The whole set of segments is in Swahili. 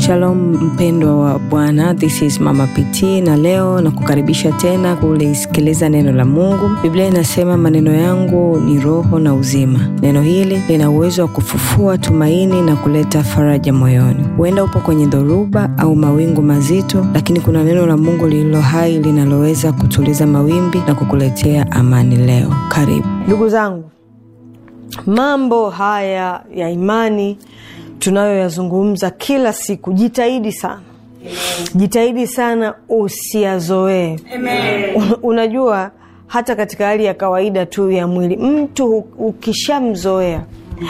Shalom mpendwa wa Bwana, this is Mama PT na leo na kukaribisha tena kulisikiliza neno la Mungu. Biblia inasema maneno yangu ni roho na uzima. Neno hili lina uwezo wa kufufua tumaini na kuleta faraja moyoni. Huenda upo kwenye dhoruba au mawingu mazito, lakini kuna neno la Mungu lililo hai linaloweza kutuliza mawimbi na kukuletea amani leo. Karibu Ndugu zangu, mambo haya ya imani tunayoyazungumza kila siku, jitahidi sana, jitahidi sana usiyazoee. Un- Unajua, hata katika hali ya kawaida tu ya mwili, mtu hu- ukishamzoea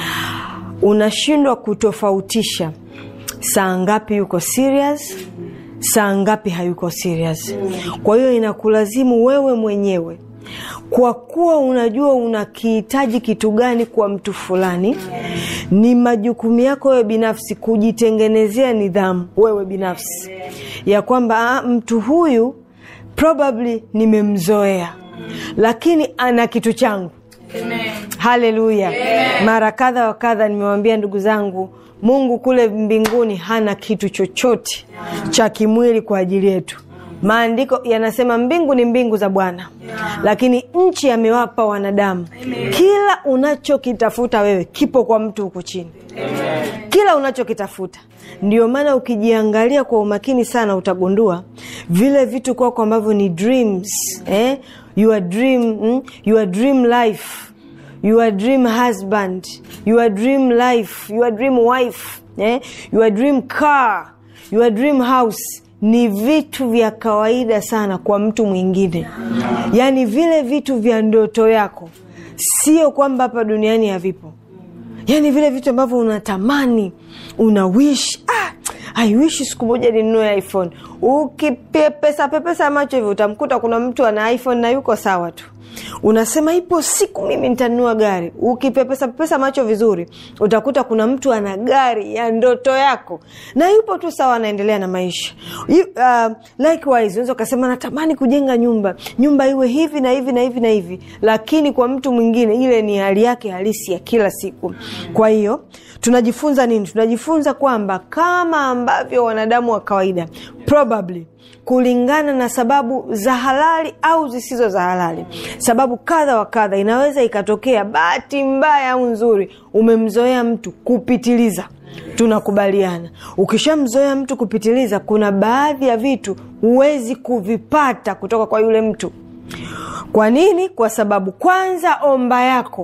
unashindwa kutofautisha saa ngapi yuko serious, saa ngapi hayuko serious. Kwa hiyo inakulazimu wewe mwenyewe kwa kuwa unajua unakihitaji kitu gani kwa mtu fulani, ni majukumu yako wewe binafsi kujitengenezea nidhamu wewe binafsi ya kwamba ah, mtu huyu probably nimemzoea, lakini ana kitu changu. Haleluya! Mara kadha wa kadha nimewambia ndugu zangu, Mungu kule mbinguni hana kitu chochote cha kimwili kwa ajili yetu. Maandiko yanasema mbingu ni mbingu za Bwana, lakini nchi amewapa wanadamu. Kila unachokitafuta wewe kipo kwa mtu huku chini, kila unachokitafuta. Ndio maana ukijiangalia kwa umakini sana utagundua vile vitu kwako ambavyo ni dreams, eh? your dream, mm? your dream life your dream husband, your dream life, your dream wife, eh? your dream car, your dream house ni vitu vya kawaida sana kwa mtu mwingine. Yaani vile vitu vya ndoto yako, sio kwamba hapa duniani havipo. Yaani vile vitu ambavyo unatamani, una wish ah, I wish siku moja ninunue iPhone. Ukipepesa pepesa macho hivyo utamkuta kuna mtu ana iPhone na yuko sawa tu unasema ipo siku mimi nitanunua gari. Ukipepesa pepesa macho vizuri, utakuta kuna mtu ana gari ya ndoto yako na yupo tu sawa, anaendelea na maisha. You, uh, likewise unaweza ukasema natamani kujenga nyumba, nyumba iwe hivi na hivi na hivi na hivi, lakini kwa mtu mwingine ile ni hali yake halisi ya kila siku. Kwa hiyo tunajifunza nini? Tunajifunza kwamba kama ambavyo wanadamu wa kawaida probably kulingana na sababu za halali au zisizo za halali, sababu kadha wa kadha, inaweza ikatokea bahati mbaya au nzuri, umemzoea mtu kupitiliza. Tunakubaliana, ukishamzoea mtu kupitiliza, kuna baadhi ya vitu huwezi kuvipata kutoka kwa yule mtu. Kwa nini? Kwa sababu kwanza, omba yako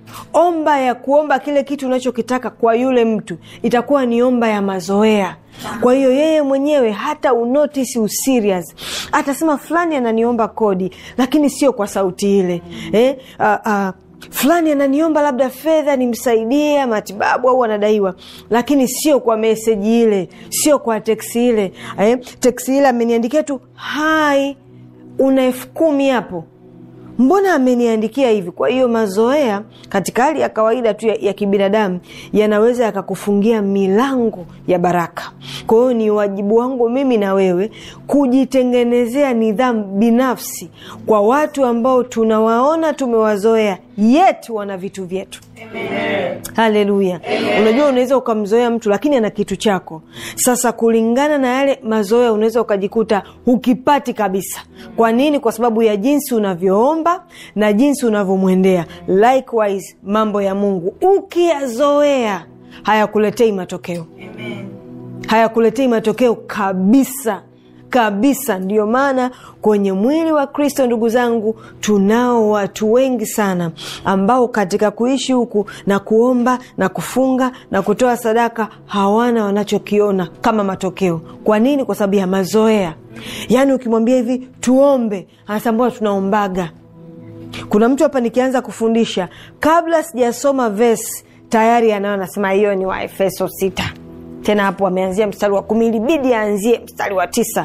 omba ya kuomba kile kitu unachokitaka kwa yule mtu itakuwa ni omba ya mazoea. Kwa hiyo yeye mwenyewe hata unotisi userious, atasema fulani ananiomba kodi, lakini sio kwa sauti ile eh, uh, uh, fulani ananiomba labda fedha nimsaidie matibabu au anadaiwa, lakini sio kwa meseji ile, sio kwa teksi ile eh, teksi ile ameniandikia tu hai, una elfu kumi hapo mbona ameniandikia hivi? Kwa hiyo mazoea katika hali ya kawaida tu ya, ya kibinadamu yanaweza yakakufungia milango ya baraka. Kwa hiyo ni wajibu wangu mimi na wewe kujitengenezea nidhamu binafsi kwa watu ambao tunawaona tumewazoea, yet wana vitu vyetu. Haleluya! Unajua, unaweza ukamzoea mtu lakini ana kitu chako. Sasa kulingana na yale mazoea, unaweza ukajikuta hukipati kabisa. Kwa nini? Kwa sababu ya jinsi unavyoomba na jinsi unavyomwendea. Likewise, mambo ya Mungu ukiyazoea hayakuletei matokeo, hayakuletei matokeo kabisa kabisa. Ndiyo maana kwenye mwili wa Kristo, ndugu zangu, tunao watu wengi sana ambao katika kuishi huku na kuomba na kufunga na kutoa sadaka hawana wanachokiona kama matokeo. Kwa nini? Kwa sababu ya mazoea. Yaani ukimwambia hivi tuombe, anasema mbona tunaombaga? Kuna mtu hapa nikianza kufundisha, kabla sijasoma vesi tayari anayo anasema hiyo ni Waefeso sita. Tena hapo ameanzia mstari wa kumi, ilibidi aanzie mstari wa tisa.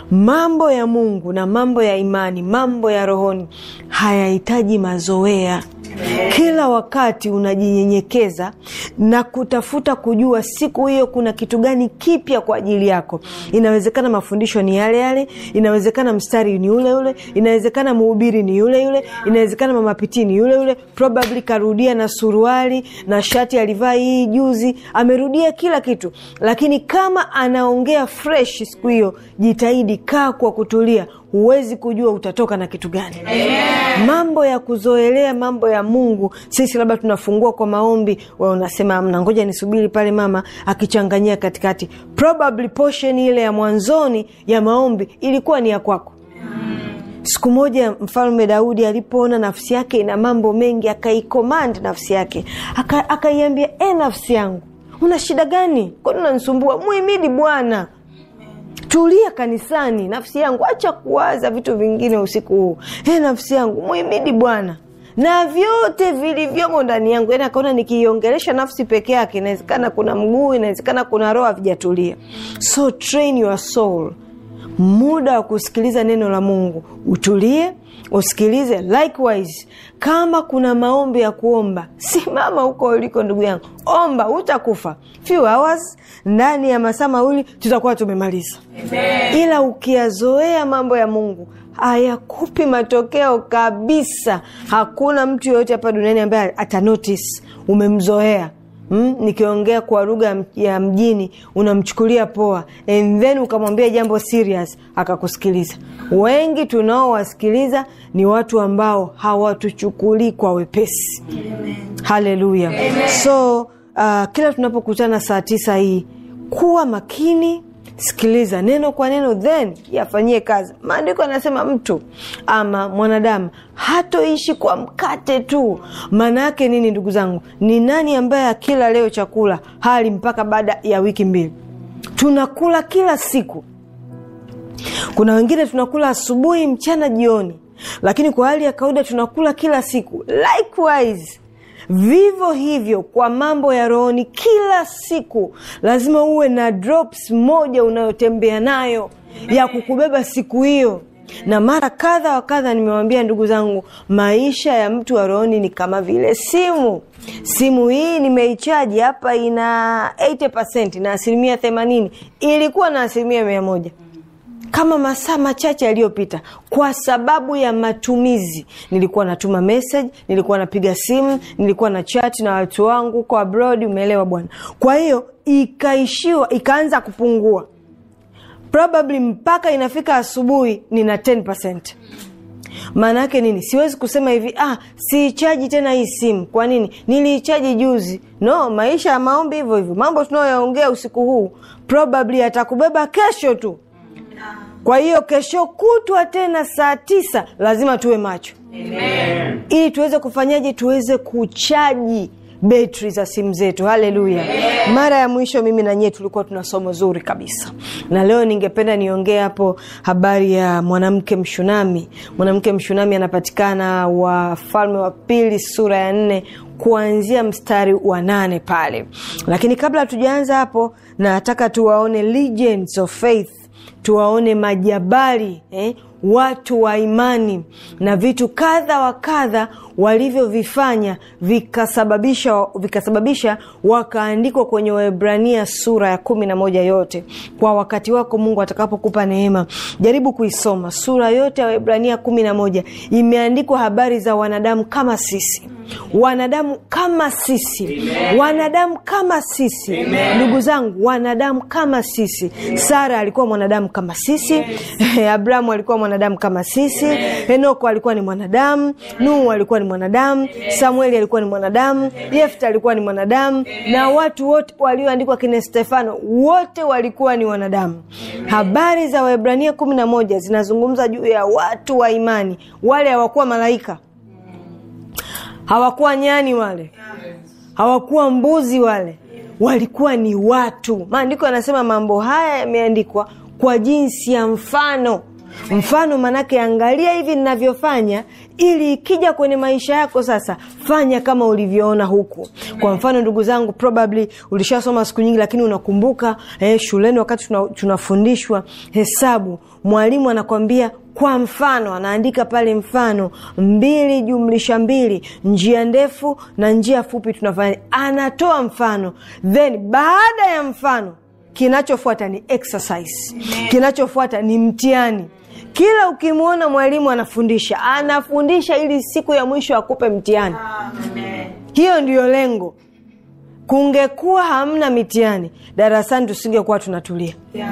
Mambo ya Mungu na mambo ya imani, mambo ya rohoni hayahitaji mazoea. kila wakati unajinyenyekeza na kutafuta kujua siku hiyo kuna kitu gani kipya kwa ajili yako inawezekana mafundisho ni yale yale inawezekana mstari ni ule ule inawezekana mhubiri ni yule yule inawezekana mamapitii ni yule yule probably karudia na suruali na shati alivaa hii juzi amerudia kila kitu lakini kama anaongea fresh siku hiyo jitahidi kaa kwa kutulia huwezi kujua utatoka na kitu gani Amen. mambo ya kuzoelea mambo ya mungu sisi labda tunafungua kwa maombi wa unasema amna ngoja nisubiri pale mama akichanganyia katikati probably portion ile ya mwanzoni ya maombi ilikuwa ni ya kwako siku moja mfalme daudi alipoona nafsi yake ina mambo mengi akaikomand nafsi yake akaiambia aka e nafsi yangu una shida gani kwani unanisumbua muhimidi bwana tulia kanisani nafsi yangu acha kuwaza vitu vingine usiku huu e nafsi yangu muhimidi bwana na vyote vilivyomo ndani yangu yani akaona nikiiongelesha nafsi peke yake inawezekana kuna mguu inawezekana kuna roho havijatulia so train your soul muda wa kusikiliza neno la mungu utulie usikilize likewise kama kuna maombi ya kuomba simama huko uliko ndugu yangu omba utakufa few hours ndani ya masaa mawili tutakuwa tumemaliza ila ukiyazoea mambo ya mungu hayakupi matokeo kabisa hakuna mtu yoyote hapa duniani ambaye atanotice umemzoea Mm, nikiongea kwa lugha ya mjini unamchukulia poa and then ukamwambia jambo serious akakusikiliza wengi tunaowasikiliza ni watu ambao hawatuchukulii kwa wepesi haleluya so uh, kila tunapokutana saa tisa hii kuwa makini sikiliza neno kwa neno then yafanyie kazi maandiko yanasema mtu ama mwanadamu hatoishi kwa mkate tu maana yake nini ndugu zangu ni nani ambaye akila leo chakula hali mpaka baada ya wiki mbili tunakula kila siku kuna wengine tunakula asubuhi mchana jioni lakini kwa hali ya kawaida tunakula kila siku likewise vivyo hivyo kwa mambo ya rohoni kila siku lazima uwe na drops moja unayotembea nayo ya kukubeba siku hiyo na mara kadha wa kadha nimewambia ndugu zangu maisha ya mtu wa rohoni ni kama vile simu simu hii nimeichaji hapa ina 80 na asilimia 80 ilikuwa na asilimia mia moja kama masaa machache yaliyopita kwa sababu ya matumizi nilikuwa natuma message nilikuwa napiga simu nilikuwa na chat na watu wangu kwa abroad umeelewa bwana kwa hiyo ikaishiwa ikaanza kupungua probably mpaka inafika asubuhi nina 10 maana yake nini siwezi kusema hivi ah siichaji tena hii simu kwa nini niliichaji juzi no maisha ya maombi hivyo hivyo mambo tunayoyaongea usiku huu probably atakubeba kesho tu kwa hiyo kesho kutwa tena saa tisa lazima tuwe macho Amen. ili tuweze kufanyaje tuweze kuchaji betri za simu zetu haleluya mara ya mwisho mimi na nyie tulikuwa tuna somo zuri kabisa na leo ningependa niongee hapo habari ya mwanamke mshunami mwanamke mshunami anapatikana wafalme wa pili sura ya nne kuanzia mstari wa nane pale lakini kabla hatujaanza hapo nataka tuwaone legends of faith tuwaone majabali eh, watu wa imani na vitu kadha wa kadha walivyovifanya vikasababisha vikasababisha wakaandikwa kwenye waebrania sura ya kumi na moja yote kwa wakati wako mungu atakapokupa neema jaribu kuisoma sura yote ya waebrania kumi na moja imeandikwa habari za wanadamu kama sisi wanadamu kama sisi Amen. wanadamu kama sisi ndugu zangu wanadamu kama sisi sara alikuwa mwanadamu kama sisi yes. abrahamu alikuwa mwanadamu kama sisi Amen. henoko alikuwa ni mwanadamu nuhu alikuwa ni mwanadamu yes. samueli alikuwa ni mwanadamu yefta alikuwa ni mwanadamu Amen. na watu wote walioandikwa kine stefano wote walikuwa ni wanadamu Amen. habari za waebrania kumi na moja zinazungumza juu ya watu wa imani wale hawakuwa malaika hawakuwa nyani wale hawakuwa mbuzi wale walikuwa ni watu maandiko yanasema mambo haya yameandikwa kwa jinsi ya mfano mfano manake angalia hivi ninavyofanya ili ikija kwenye maisha yako sasa fanya kama ulivyoona huku kwa mfano ndugu zangu probably ulishasoma siku nyingi lakini unakumbuka eh, shuleni wakati tunafundishwa tuna hesabu mwalimu anakwambia kwa mfano anaandika pale mfano mbili jumlisha mbili njia ndefu na njia fupi tunafanya anatoa mfano then baada ya mfano kinachofuata ni exercise kinachofuata ni mtihani kila ukimwona mwalimu anafundisha anafundisha ili siku ya mwisho akupe mtihani hiyo ndiyo lengo kungekuwa hamna mitihani darasani tusingekuwa tunatulia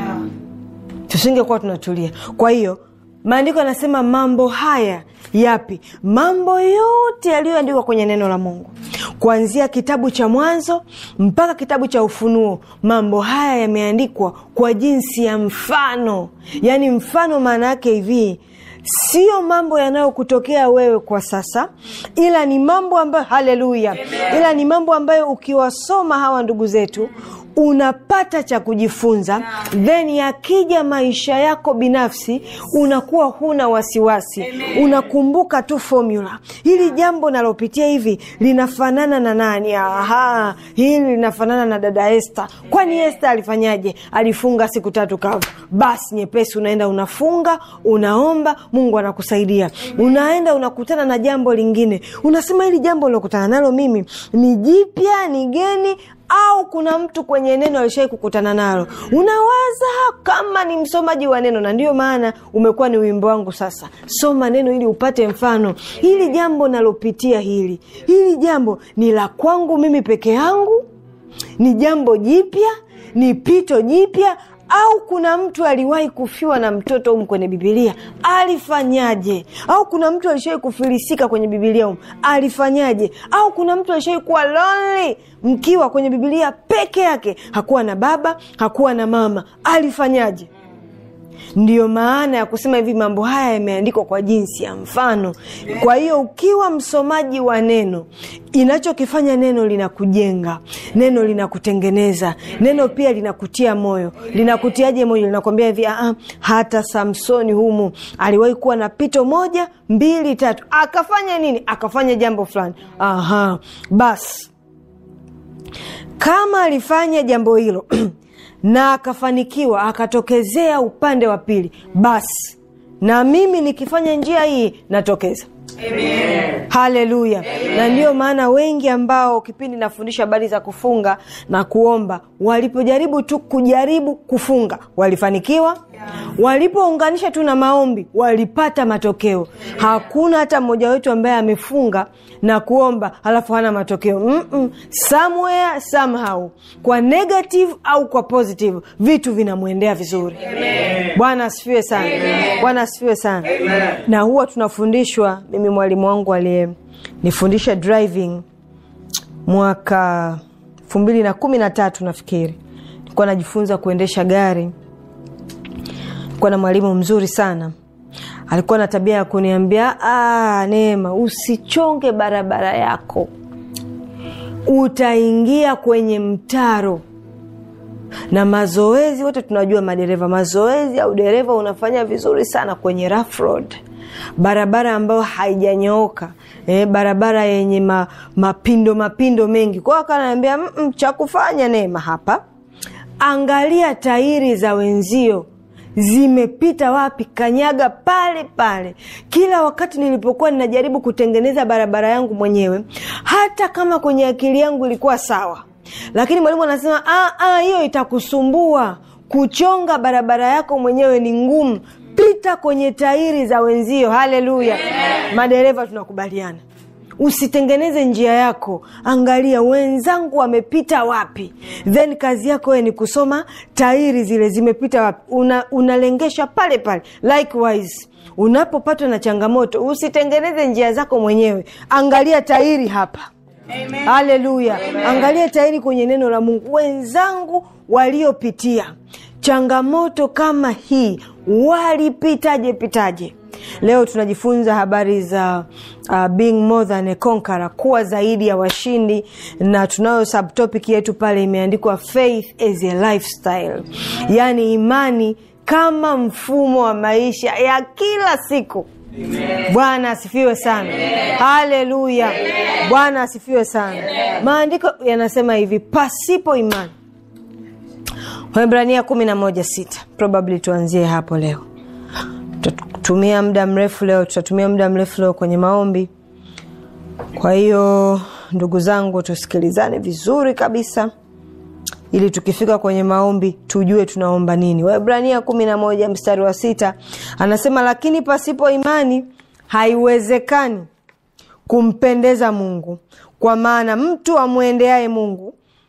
tusingekuwa tunatulia kwa hiyo maandiko yanasema mambo haya yapi mambo yote yaliyoandikwa kwenye neno la mungu kuanzia kitabu cha mwanzo mpaka kitabu cha ufunuo mambo haya yameandikwa kwa jinsi ya mfano yaani mfano maana yake hivi sio mambo yanayokutokea wewe kwa sasa ila ni mambo ambayo haleluya ila ni mambo ambayo ukiwasoma hawa ndugu zetu unapata cha kujifunza then yakija maisha yako binafsi unakuwa huna wasiwasi unakumbuka tu formula hili jambo nalopitia hivi linafanana na nani aha hili linafanana na dada este kwani este alifanyaje alifunga siku tatu kavu basi nyepesi unaenda unafunga unaomba mungu anakusaidia unaenda unakutana na jambo lingine unasema hili jambo lilokutana nalo mimi ni jipya ni geni au kuna mtu kwenye neno alishawai kukutana nalo unawaza kama ni msomaji wa neno na ndiyo maana umekuwa ni wimbo wangu sasa soma neno ili upate mfano hili jambo nalopitia hili hili jambo ni la kwangu mimi peke yangu ni jambo jipya ni pito jipya au kuna mtu aliwahi kufiwa na mtoto humu kwenye bibilia alifanyaje au kuna mtu alishawai kufilisika kwenye bibilia humu alifanyaje au kuna mtu alishawai kuwa lonely mkiwa kwenye bibilia peke yake hakuwa na baba hakuwa na mama alifanyaje ndiyo maana ya kusema hivi mambo haya yameandikwa kwa jinsi ya mfano kwa hiyo ukiwa msomaji wa neno inachokifanya neno linakujenga neno linakutengeneza neno pia linakutia moyo linakutiaje moyo linakwambia hivi "Ah, hata samsoni humu aliwahi kuwa na pito moja mbili tatu akafanya nini akafanya jambo fulani aha basi kama alifanya jambo hilo na akafanikiwa akatokezea upande wa pili basi na mimi nikifanya njia hii natokeza haleluya na ndiyo maana wengi ambao kipindi nafundisha habari za kufunga na kuomba walipojaribu tu kujaribu kufunga walifanikiwa walipounganisha tu na maombi walipata matokeo hakuna hata mmoja wetu ambaye amefunga na kuomba halafu hana matokeo Mm-mm. somewhere somehow kwa negative au kwa positive vitu vinamwendea vizuri bwana asifiwe sana bwana asifiwe sana na huwa tunafundishwa mimi mwalimu wangu aliyenifundisha driving mwaka elfu mbili na kumi na tatu nafikiri nilikuwa najifunza kuendesha gari kuwa na mwalimu mzuri sana alikuwa na tabia ya kuniambia "Ah, neema usichonge barabara yako utaingia kwenye mtaro na mazoezi wote tunajua madereva mazoezi au dereva unafanya vizuri sana kwenye rough road barabara ambayo haijanyooka eh, barabara yenye ma, mapindo mapindo mengi kwao akanaambia "Mm-mm, cha kufanya neema hapa angalia tairi za wenzio zimepita wapi kanyaga pale pale kila wakati nilipokuwa ninajaribu kutengeneza barabara yangu mwenyewe hata kama kwenye akili yangu ilikuwa sawa lakini mwalimu anasema "Ah, ah, hiyo itakusumbua kuchonga barabara yako mwenyewe ni ngumu pita kwenye tairi za wenzio haleluya madereva tunakubaliana usitengeneze njia yako angalia wenzangu wamepita wapi then kazi yako we ni kusoma tairi zile zimepita wapi Una, unalengesha pale pale likewise unapopatwa na changamoto usitengeneze njia zako mwenyewe angalia tairi hapa haleluya angalia tairi kwenye neno la mungu wenzangu waliopitia changamoto kama hii walipitaje pitaje leo tunajifunza habari za uh, being more than a conqueror kuwa zaidi ya washindi na tunayo subtopic yetu pale imeandikwa faith as a lifestyle yaani imani kama mfumo wa maisha ya kila siku bwana asifiwe sana haleluya bwana asifiwe sana maandiko yanasema hivi pasipo imani wahibrania kumi na moja sita probably tuanzie hapo leo Tut- tumia muda mrefu leo tutatumia muda mrefu leo kwenye maombi kwa hiyo ndugu zangu tusikilizane vizuri kabisa ili tukifika kwenye maombi tujue tunaomba nini waibrania kumi na moja mstari wa sita anasema lakini pasipo imani haiwezekani kumpendeza mungu kwa maana mtu amwendeaye mungu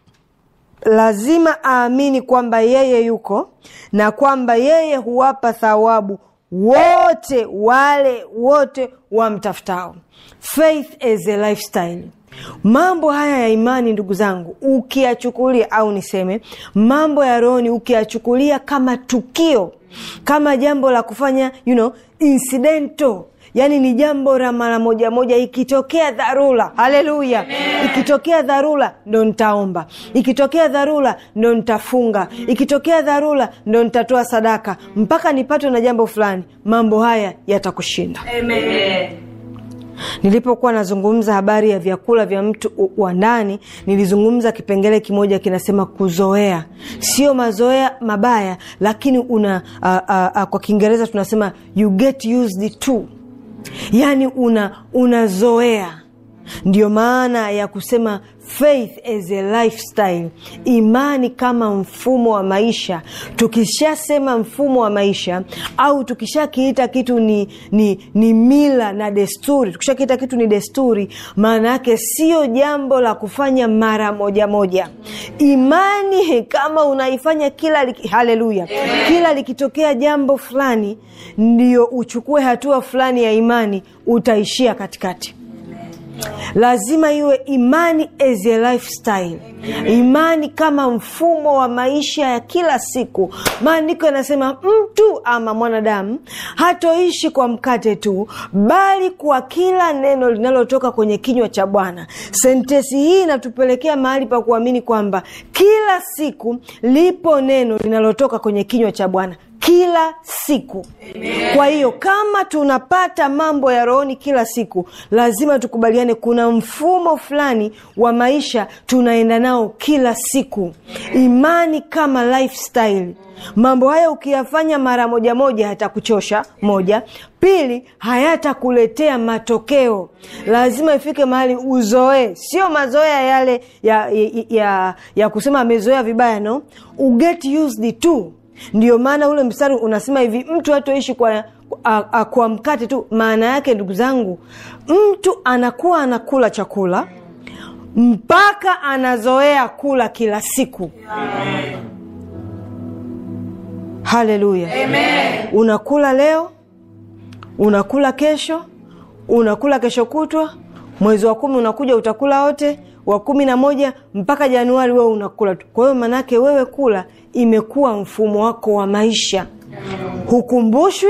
lazima aamini kwamba yeye yuko na kwamba yeye huwapa thawabu wote wale wote wamtafutao faith as a lifestyle mambo haya ya imani ndugu zangu ukiyachukulia au niseme mambo ya rohoni ukiyachukulia kama tukio kama jambo la kufanya you know, incidental yaani ni jambo la mara moja moja ikitokea dharura haleluya ikitokea dharura ndo nitaomba ikitokea dharura ndo nitafunga ikitokea dharura ndo nitatoa sadaka mpaka nipatwe na jambo fulani mambo haya yatakushinda nilipokuwa nazungumza habari ya vyakula vya mtu wa ndani nilizungumza kipengele kimoja kinasema kuzoea sio mazoea mabaya lakini una uh, uh, uh, kwa kiingereza tunasema you get used to yaani una unazoea ndiyo maana ya kusema faith as a lifestyle imani kama mfumo wa maisha tukishasema mfumo wa maisha au tukishakiita kitu ni, ni, ni mila na desturi tukishakiita kitu ni desturi maana yake sio jambo la kufanya mara moja moja imani kama unaifanya kila liki, haleluya kila likitokea jambo fulani ndio uchukue hatua fulani ya imani utaishia katikati lazima iwe imani as a lifestyle imani kama mfumo wa maisha ya kila siku maandiko yanasema mtu ama mwanadamu hatoishi kwa mkate tu bali kwa kila neno linalotoka kwenye kinywa cha bwana sentesi hii inatupelekea mahali pa kuamini kwamba kila siku lipo neno linalotoka kwenye kinywa cha bwana kila siku Amen. kwa hiyo kama tunapata mambo ya rohoni kila siku lazima tukubaliane kuna mfumo fulani wa maisha tunaenda nao kila siku imani kama lifestyle mambo haya ukiyafanya mara moja moja hatakuchosha moja pili hayatakuletea matokeo lazima ifike mahali uzoee sio mazoea yale ya, ya, ya, ya kusema amezoea vibaya no uget used to ndio maana ule mstari unasema hivi mtu hatoishi kwa a, a, kwa mkate tu maana yake ndugu zangu mtu anakuwa anakula chakula mpaka anazoea kula kila siku Amen. haleluya unakula leo unakula kesho unakula kesho kutwa mwezi wa kumi unakuja utakula wote wa kumi na moja mpaka januari wewe unakula tu kwa hiyo maanaake wewe kula imekuwa mfumo wako wa maisha hukumbushwi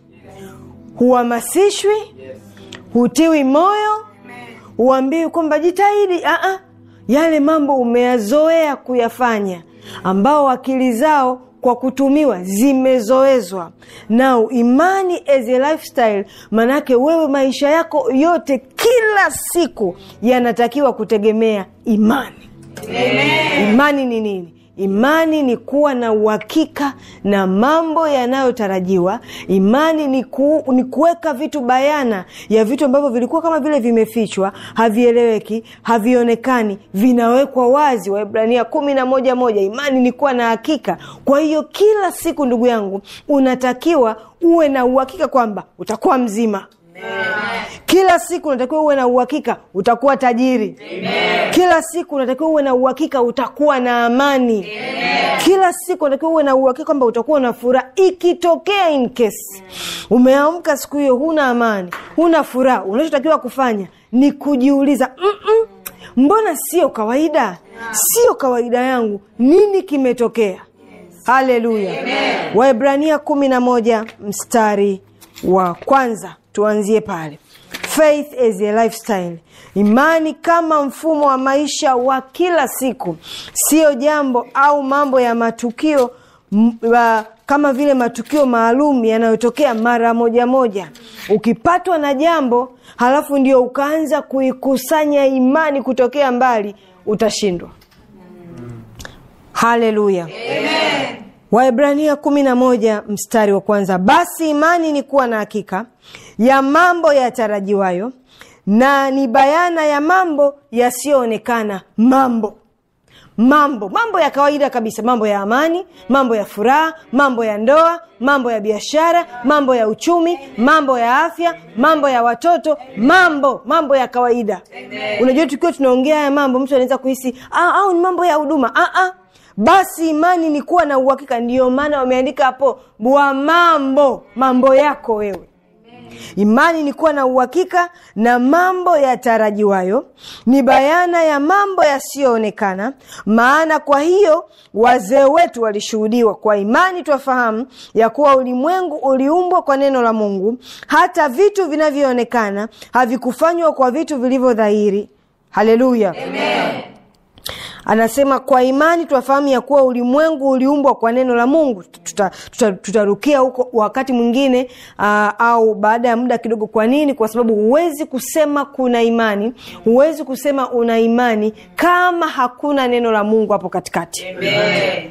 huhamasishwi hutiwi moyo huambiwi kwamba jitahidi Aa, yale mambo umeyazoea kuyafanya ambao akili zao kwa kutumiwa zimezoezwa nao imani as a lifestyle manake wewe maisha yako yote kila siku yanatakiwa kutegemea imani Amen. imani ni nini imani ni kuwa na uhakika na mambo yanayotarajiwa imani ni, ku, ni kuweka vitu bayana ya vitu ambavyo vilikuwa kama vile vimefichwa havieleweki havionekani vinawekwa wazi waibrania kumi na moja moja imani ni kuwa na hakika kwa hiyo kila siku ndugu yangu unatakiwa uwe na uhakika kwamba utakuwa mzima kila siku unatakiwa uwe na uhakika utakuwa tajiri Amen. kila siku unatakiwa uwe na uhakika utakuwa na amani Amen. kila siku unatakiwa uwe na uhakika kwamba utakuwa na furaha ikitokea in case umeamka siku hiyo huna amani huna furaha unachotakiwa kufanya ni kujiuliza Mm-mm, mbona sio kawaida sio kawaida yangu nini kimetokea haleluya waibrania kumi na moja mstari wa kwanza tuanzie pale faith as a lifestyle imani kama mfumo wa maisha wa kila siku sio jambo au mambo ya matukio m, uh, kama vile matukio maalum yanayotokea mara moja moja ukipatwa na jambo halafu ndio ukaanza kuikusanya imani kutokea mbali utashindwa haleluya Waebrania kumi na moja mstari wa kwanza basi imani ni kuwa na hakika ya mambo yatarajiwayo na ni bayana ya mambo yasiyoonekana. Mambo mambo mambo ya kawaida kabisa, mambo ya amani, mambo ya furaha, mambo ya ndoa, mambo ya biashara, mambo ya uchumi, mambo ya afya, mambo ya watoto, mambo mambo ya kawaida. Unajua, tukiwa tunaongea haya mambo, mtu anaweza kuhisi ah, au ni mambo ya huduma. Ah, ah. Basi imani ni kuwa na uhakika. Ndiyo maana wameandika hapo wa mambo mambo yako wewe Imani ni kuwa na uhakika na mambo yatarajiwayo, ni bayana ya mambo yasiyoonekana. Maana kwa hiyo wazee wetu walishuhudiwa kwa imani, twafahamu ya kuwa ulimwengu uliumbwa kwa neno la Mungu, hata vitu vinavyoonekana havikufanywa kwa vitu vilivyo dhahiri. Haleluya, amen. Anasema kwa imani twafahamu ya kuwa ulimwengu uliumbwa kwa neno la Mungu. Tutarukia tuta, tuta huko wakati mwingine uh, au baada ya muda kidogo. Kwa nini? Kwa sababu huwezi kusema kuna imani, huwezi kusema una imani kama hakuna neno la Mungu hapo katikati. Amen.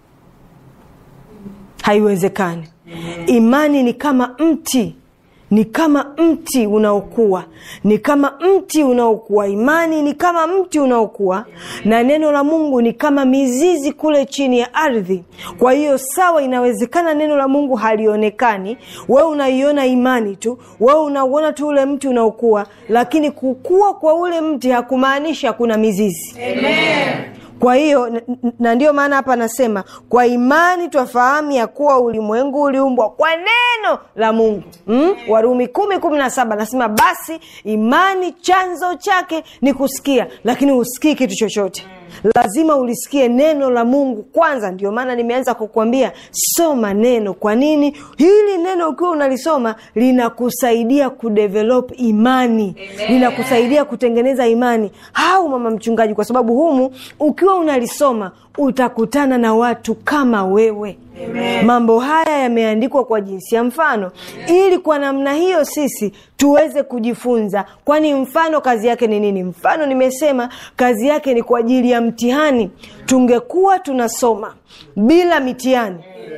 Haiwezekani. Imani ni kama mti ni kama mti unaokua, ni kama mti unaokua. Imani ni kama mti unaokua, na neno la Mungu ni kama mizizi kule chini ya ardhi. Kwa hiyo sawa, inawezekana neno la Mungu halionekani, wewe unaiona imani tu, wewe unauona tu ule mti unaokua, lakini kukua kwa ule mti hakumaanishi hakuna mizizi. Amen. Kwa hiyo na ndiyo maana hapa anasema kwa imani twafahamu ya kuwa ulimwengu uliumbwa kwa neno la Mungu mm? Warumi kumi kumi na saba anasema basi imani chanzo chake ni kusikia, lakini husikii kitu chochote lazima ulisikie neno la Mungu kwanza. Ndio maana nimeanza kukuambia soma neno. Kwa nini? Hili neno ukiwa unalisoma linakusaidia kudevelop imani, linakusaidia kutengeneza imani. Hau mama mchungaji, kwa sababu humu ukiwa unalisoma utakutana na watu kama wewe. Amen. Mambo haya yameandikwa kwa jinsi ya mfano, ili kwa namna hiyo sisi tuweze kujifunza. Kwani mfano kazi yake ni nini? Mfano nimesema kazi yake ni kwa ajili ya mtihani. Tungekuwa tunasoma bila mitihani,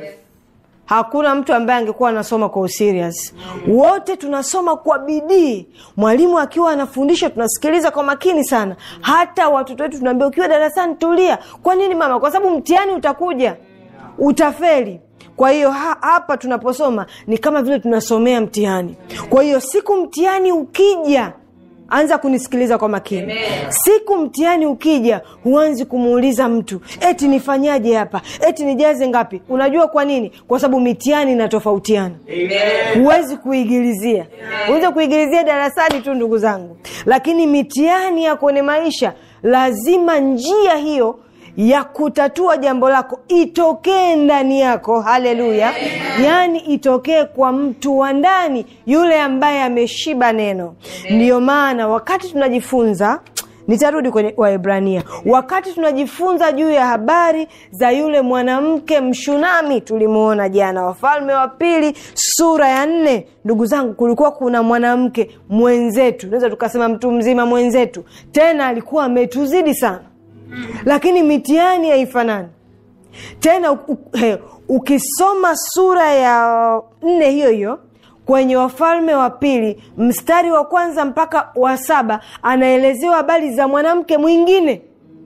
hakuna mtu ambaye angekuwa anasoma kwa userious. Wote tunasoma kwa bidii, mwalimu akiwa anafundisha tunasikiliza kwa makini sana. Hata watoto wetu tunaambia, ukiwa darasani tulia. Kwa nini mama? Kwa sababu mtihani utakuja, utafeli. Kwa hiyo ha, hapa tunaposoma ni kama vile tunasomea mtihani. Kwa hiyo siku mtihani ukija anza kunisikiliza kwa makini. Amen. Siku mtihani ukija, huanzi kumuuliza mtu eti nifanyaje hapa, eti nijaze ngapi. Unajua kwa nini? Kwa sababu mitihani inatofautiana, huwezi kuigilizia. Unaweza kuigilizia darasani tu, ndugu zangu, lakini mitihani ya kwenye maisha lazima njia hiyo ya kutatua jambo lako itokee ndani yako. Haleluya! Yaani itokee kwa mtu wa ndani, yule ambaye ameshiba neno. Ndiyo maana wakati tunajifunza nitarudi kwenye Waebrania, wakati tunajifunza juu ya habari za yule mwanamke Mshunami tulimwona jana, Wafalme wa Pili sura ya nne. Ndugu zangu, kulikuwa kuna mwanamke mwenzetu, naweza tukasema mtu mzima mwenzetu, tena alikuwa ametuzidi sana lakini mitihani haifanani tena. U, u, he, ukisoma sura ya nne hiyo hiyo kwenye Wafalme wa Pili mstari wa kwanza mpaka wa saba anaelezewa habari za mwanamke mwingine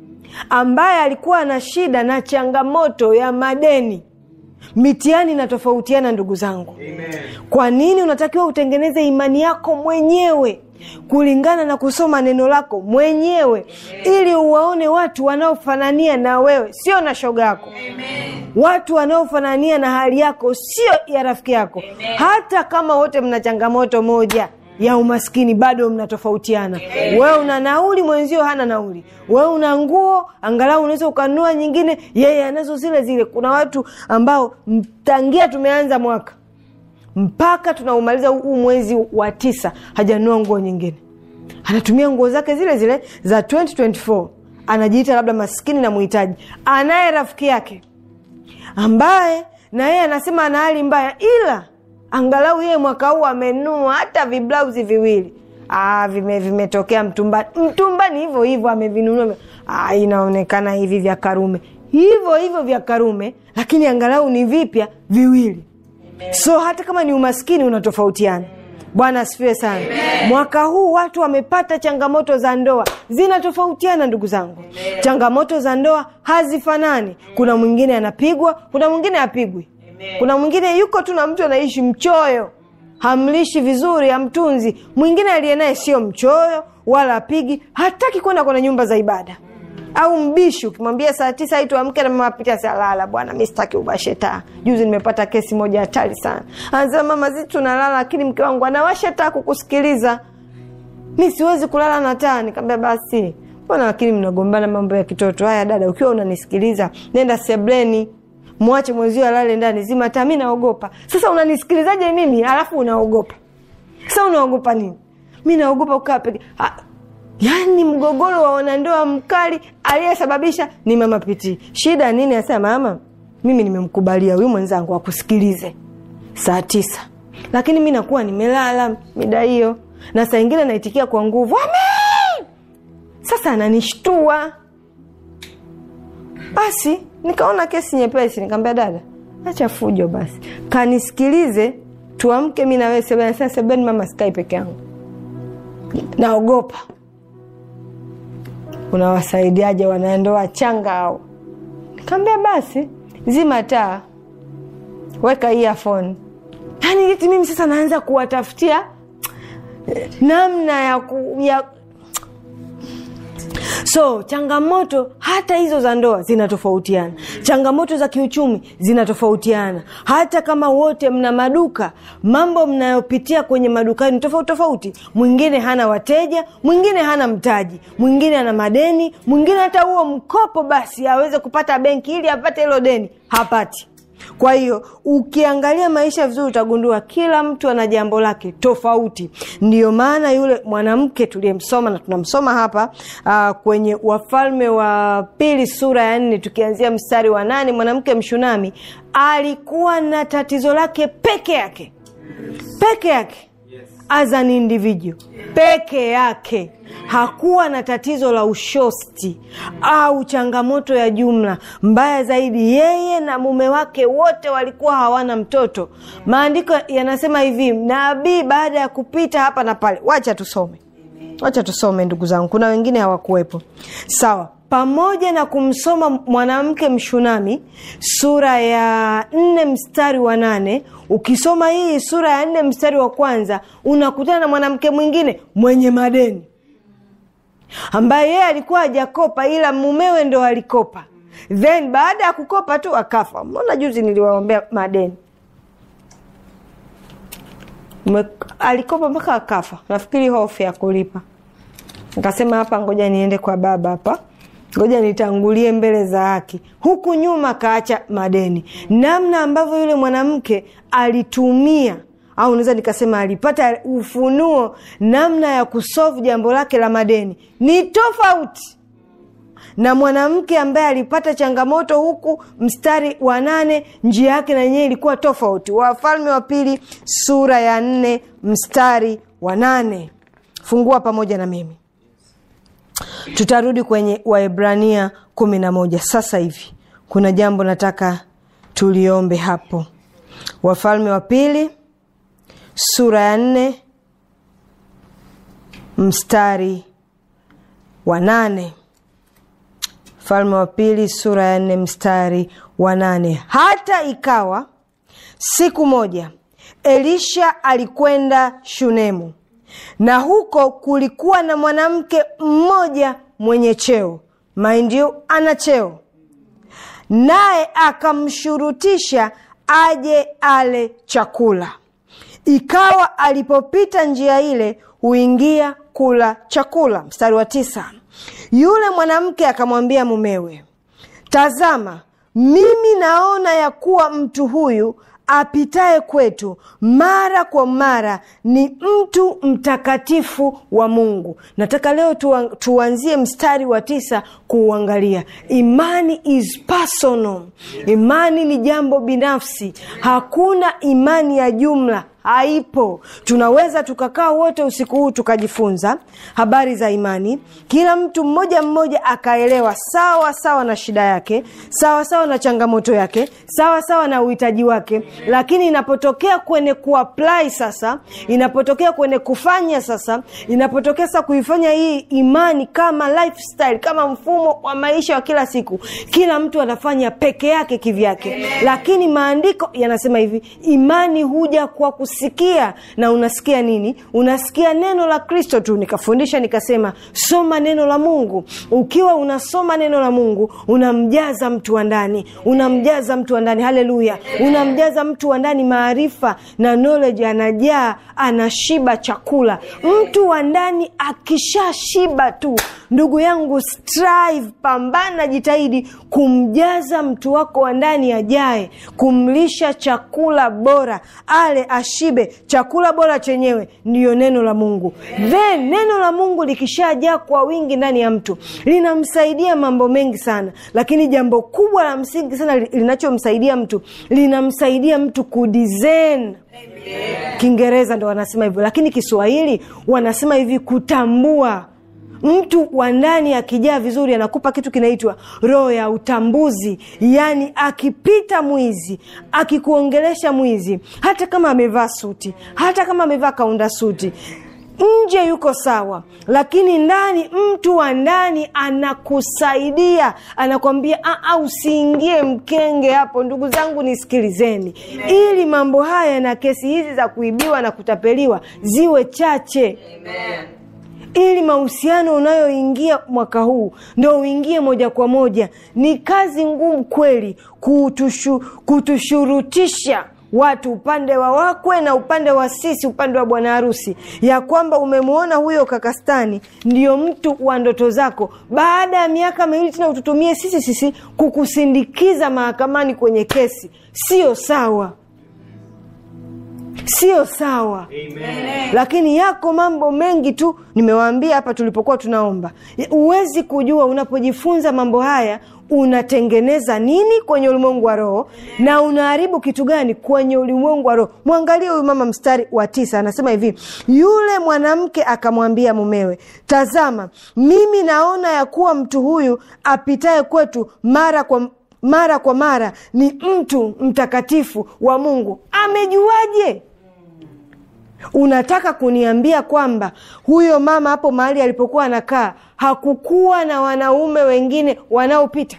ambaye alikuwa na shida na changamoto ya madeni. Mitihani inatofautiana ndugu zangu. Amen. Kwa nini unatakiwa utengeneze imani yako mwenyewe kulingana na kusoma neno lako mwenyewe ili uwaone watu wanaofanania na wewe, sio na shoga yako. Watu wanaofanania na hali yako, sio ya rafiki yako. Hata kama wote mna changamoto moja ya umaskini, bado mnatofautiana. Wewe una nauli, mwenzio hana nauli. Wewe una nguo, angalau unaweza ukanunua nyingine, yeye anazo zile zile. Kuna watu ambao tangia tumeanza mwaka mpaka tunaumaliza huu mwezi wa tisa hajanunua nguo nyingine, anatumia nguo zake zile zile za 2024 anajiita labda maskini na muhitaji. Anaye rafiki yake ambaye na yeye anasema ana hali mbaya, ila angalau yeye mwaka huu amenunua hata viblauzi viwili. Ah, vime vimetokea mtumbani, mtumbani hivyo hivyo amevinunua. Ah, inaonekana hivi vya Karume hivyo hivyo vya karume lakini angalau ni vipya viwili so hata kama ni umaskini unatofautiana bwana asifiwe sana mwaka huu watu wamepata changamoto za ndoa zinatofautiana ndugu zangu changamoto za ndoa hazifanani kuna mwingine anapigwa kuna mwingine apigwi kuna mwingine yuko tu na mtu anaishi mchoyo hamlishi vizuri hamtunzi mwingine aliye naye sio mchoyo wala apigi hataki kwenda kwenye nyumba za ibada au mbishi ukimwambia saa tisa hii tuamke na mama pitia salala bwana mi sitaki ubasheta juzi nimepata kesi moja hatari sana anasema mama zi tunalala lakini mke wangu anawasha taa kukusikiliza mi siwezi kulala na taa nikaambia basi mbona lakini mnagombana mambo ya kitoto haya dada ukiwa unanisikiliza nenda sebleni mwache mwenzio alale ndani zima taa mi naogopa sasa unanisikilizaje mimi alafu unaogopa sasa unaogopa nini mi naogopa kukaa peke Ah, yaani mgogoro wa wanandoa mkali aliyesababisha ni mama pitii shida nini asema mama mimi nimemkubalia huyu mwenzangu akusikilize saa tisa lakini mi nakuwa nimelala mida hiyo na saa ingine naitikia kwa nguvu amen sasa ananishtua basi nikaona kesi nyepesi nikaambia dada acha fujo basi kanisikilize tuamke mi nawe sebeni sasa sebeni mama sikai peke yangu naogopa unawasaidiaje wanandoa changa au nikaambia basi zima taa weka earphone yaani eti mimi sasa naanza kuwatafutia namna ya, ku, ya so changamoto hata hizo za ndoa zinatofautiana changamoto za kiuchumi zinatofautiana hata kama wote mna maduka mambo mnayopitia kwenye madukani ni tofauti tofauti mwingine hana wateja mwingine hana mtaji mwingine ana madeni mwingine hata huo mkopo basi aweze kupata benki ili apate hilo deni hapati kwa hiyo ukiangalia maisha vizuri utagundua kila mtu ana jambo lake tofauti ndiyo maana yule mwanamke tuliyemsoma na tunamsoma hapa uh, kwenye wafalme wa pili sura ya nne tukianzia mstari wa nane mwanamke mshunami alikuwa na tatizo lake peke yake peke yake as an individual peke yake hakuwa na tatizo la ushosti au changamoto ya jumla mbaya zaidi yeye na mume wake wote walikuwa hawana mtoto maandiko yanasema hivi nabii baada ya kupita hapa na pale wacha tusome wacha tusome ndugu zangu kuna wengine hawakuwepo sawa pamoja na kumsoma mwanamke mshunami sura ya nne mstari wa nane ukisoma hii sura ya nne mstari wa kwanza unakutana na mwanamke mwingine mwenye madeni ambaye yeye alikuwa hajakopa ila mumewe ndo alikopa then baada ya kukopa tu akafa mbona juzi niliwaombea madeni Ume, alikopa mpaka akafa nafikiri hofu ya kulipa nikasema hapa ngoja niende kwa baba hapa ngoja nitangulie mbele za haki huku nyuma kaacha madeni namna ambavyo yule mwanamke alitumia au naweza nikasema alipata ufunuo namna ya kusolve jambo lake la madeni ni tofauti na mwanamke ambaye alipata changamoto huku mstari wa nane njia yake na yenyewe ilikuwa tofauti wafalme wa pili sura ya nne mstari wa nane fungua pamoja na mimi tutarudi kwenye waebrania kumi na moja sasa hivi kuna jambo nataka tuliombe hapo wafalme wa pili sura ya nne mstari wa nane falme wa pili sura ya nne mstari wa nane hata ikawa siku moja elisha alikwenda shunemu na huko kulikuwa na mwanamke mmoja mwenye cheo mind you ana cheo naye akamshurutisha aje ale chakula ikawa alipopita njia ile huingia kula chakula mstari wa tisa yule mwanamke akamwambia mumewe tazama mimi naona ya kuwa mtu huyu apitaye kwetu mara kwa mara ni mtu mtakatifu wa mungu nataka leo tuan, tuanzie mstari wa tisa kuuangalia imani is personal imani ni jambo binafsi hakuna imani ya jumla haipo tunaweza tukakaa wote usiku huu tukajifunza habari za imani kila mtu mmoja mmoja akaelewa sawa sawa na shida yake sawa sawa na changamoto yake sawa sawa na uhitaji wake lakini inapotokea kwenye kuapply sasa inapotokea kwenye kufanya sasa inapotokea sasa kuifanya hii imani kama lifestyle kama mfumo wa maisha wa kila siku kila mtu anafanya peke yake kivyake lakini maandiko yanasema hivi imani huja kwa kusikia na unasikia nini unasikia neno la kristo tu nikafundisha nikasema soma neno la mungu ukiwa unasoma neno la mungu unamjaza mtu wa ndani unamjaza mtu wa ndani haleluya unamjaza mtu wa ndani maarifa na knowledge anajaa anashiba chakula mtu wa ndani akishashiba tu ndugu yangu strive pambana jitahidi kumjaza mtu wako wa ndani ajae kumlisha chakula bora ale ashibe chakula bora chenyewe ndiyo neno la mungu then neno la mungu likishajaa kwa wingi ndani ya mtu linamsaidia mambo mengi sana lakini jambo kubwa la msingi sana linachomsaidia mtu linamsaidia mtu kudizen kiingereza ndo wanasema hivyo lakini kiswahili wanasema hivi kutambua mtu wa ndani akijaa vizuri anakupa kitu kinaitwa roho ya utambuzi yaani akipita mwizi akikuongelesha mwizi hata kama amevaa suti hata kama amevaa kaunda suti nje yuko sawa lakini ndani mtu wa ndani anakusaidia anakwambia usiingie mkenge hapo ndugu zangu nisikilizeni ili mambo haya na kesi hizi za kuibiwa na kutapeliwa ziwe chache Amen ili mahusiano unayoingia mwaka huu ndo uingie moja kwa moja ni kazi ngumu kweli kutushu, kutushurutisha watu upande wa wakwe na upande wa sisi upande wa bwana harusi ya kwamba umemwona huyo kakastani ndio mtu wa ndoto zako baada ya miaka miwili tena ututumie sisi sisi kukusindikiza mahakamani kwenye kesi sio sawa sio sawa Amen. lakini yako mambo mengi tu nimewaambia hapa tulipokuwa tunaomba huwezi kujua unapojifunza mambo haya unatengeneza nini kwenye ulimwengu wa roho na unaharibu kitu gani kwenye ulimwengu wa roho mwangalie huyu mama mstari wa tisa anasema hivi yule mwanamke akamwambia mumewe tazama mimi naona ya kuwa mtu huyu apitaye kwetu mara kwa mara kwa mara ni mtu mtakatifu wa mungu amejuaje unataka kuniambia kwamba huyo mama hapo mahali alipokuwa anakaa hakukuwa na wanaume wengine wanaopita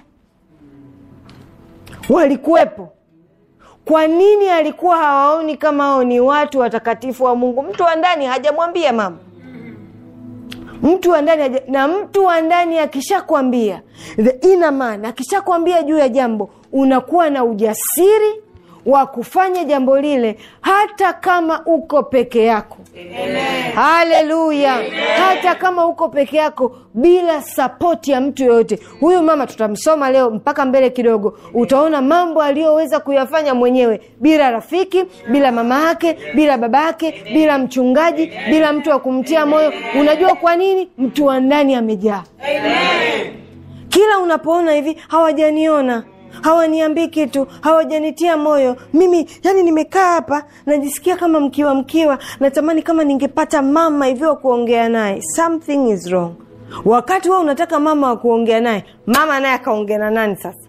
walikuwepo kwa nini alikuwa hawaoni kama hao ni watu watakatifu wa mungu mtu wa ndani hajamwambia mama mtu wa ndani haja- na mtu wa ndani akishakwambia the inner man akishakwambia juu ya jambo unakuwa na ujasiri wa kufanya jambo lile hata kama uko peke yako haleluya hata kama uko peke yako bila sapoti ya mtu yoyote huyu mama tutamsoma leo mpaka mbele kidogo utaona mambo aliyoweza kuyafanya mwenyewe bila rafiki bila mama yake bila baba yake bila mchungaji bila mtu wa kumtia moyo unajua kwa nini mtu wa ndani amejaa kila unapoona hivi hawajaniona hawaniambii kitu hawajanitia moyo mimi yani nimekaa hapa najisikia kama mkiwa mkiwa natamani kama ningepata mama hivyo wa kuongea naye something is wrong wakati wewe unataka mama wa kuongea naye mama naye akaongea na nani sasa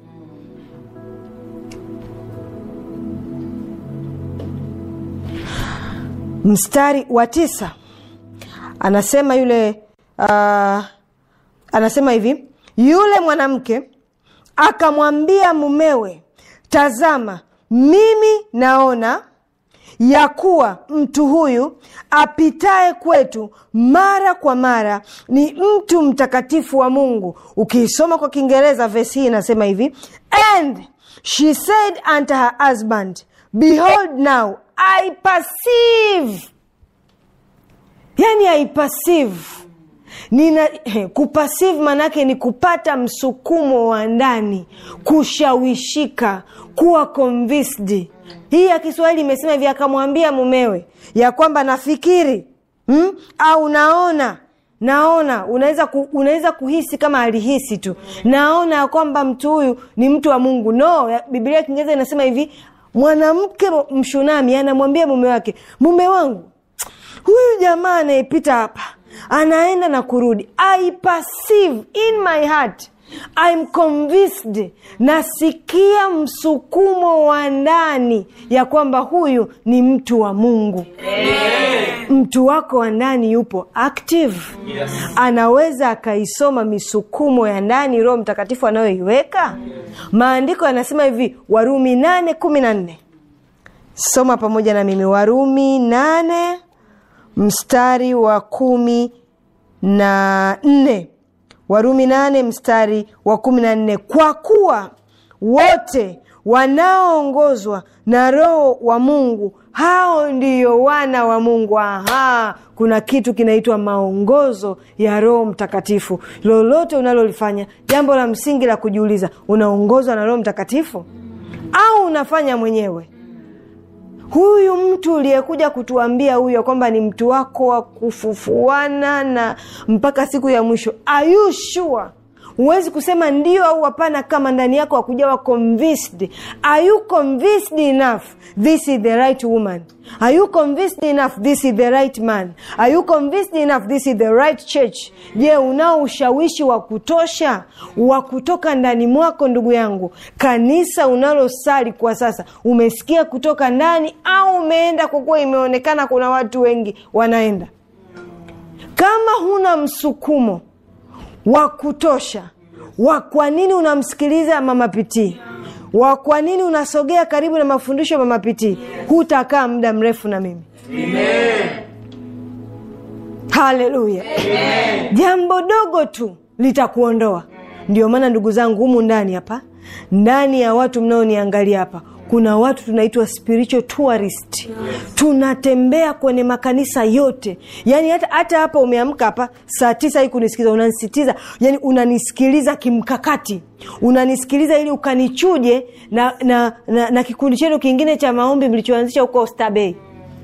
mstari wa tisa anasema yule uh, anasema hivi yule mwanamke akamwambia mumewe tazama mimi naona ya kuwa mtu huyu apitaye kwetu mara kwa mara ni mtu mtakatifu wa mungu ukiisoma kwa kiingereza vesi hii inasema hivi and she said unto her husband behold now i perceive yani i perceive nina kupasive manake ni kupata msukumo wa ndani kushawishika kuwa convinced hii ya kiswahili imesema hivi akamwambia mumewe ya kwamba nafikiri hmm? au naona naona unaweza ku, unaweza kuhisi kama alihisi tu naona ya kwamba mtu huyu ni mtu wa mungu no ya- biblia ya kiingereza inasema hivi mwanamke mshunami anamwambia mume wake mume wangu huyu jamaa anayepita hapa anaenda na kurudi i perceive in my heart I'm convinced nasikia msukumo wa ndani ya kwamba huyu ni mtu wa mungu mtu wako wa ndani yupo active Yes. anaweza akaisoma misukumo ya ndani roho mtakatifu anayoiweka maandiko yanasema hivi warumi nane kumi na nne soma pamoja na mimi warumi nane mstari wa kumi na nne warumi nane mstari wa kumi na nne kwa kuwa wote wanaoongozwa na roho wa mungu hao ndiyo wana wa mungu aha kuna kitu kinaitwa maongozo ya roho mtakatifu lolote unalolifanya jambo la msingi la kujiuliza unaongozwa na roho mtakatifu au unafanya mwenyewe huyu mtu uliyekuja kutuambia huyo kwamba ni mtu wako wa kufufuana na mpaka siku ya mwisho are you sure huwezi kusema ndio au hapana kama ndani yako hakujawa convinced are you convinced enough this is the right woman are you convinced enough this is the right man are you convinced enough this is the right church je unao ushawishi wa kutosha wa kutoka ndani mwako ndugu yangu kanisa unalosali kwa sasa umesikia kutoka ndani au umeenda kwa kuwa imeonekana kuna watu wengi wanaenda kama huna msukumo wa kutosha wa kwa nini unamsikiliza mama pitii wa kwa nini unasogea karibu na mafundisho ya mama pitii hutakaa muda mrefu na mimi haleluya jambo dogo tu litakuondoa ndio maana ndugu zangu humu ndani hapa ndani ya watu mnaoniangalia hapa kuna watu tunaitwa spiritual tourist tunatembea kwenye makanisa yote yani hata, hata hapa umeamka hapa saa tisa hii kunisikiza unanisitiza yani unanisikiliza kimkakati unanisikiliza ili ukanichuje na, na, na, na kikundi chenu kingine cha maombi mlichoanzisha huko Oysterbay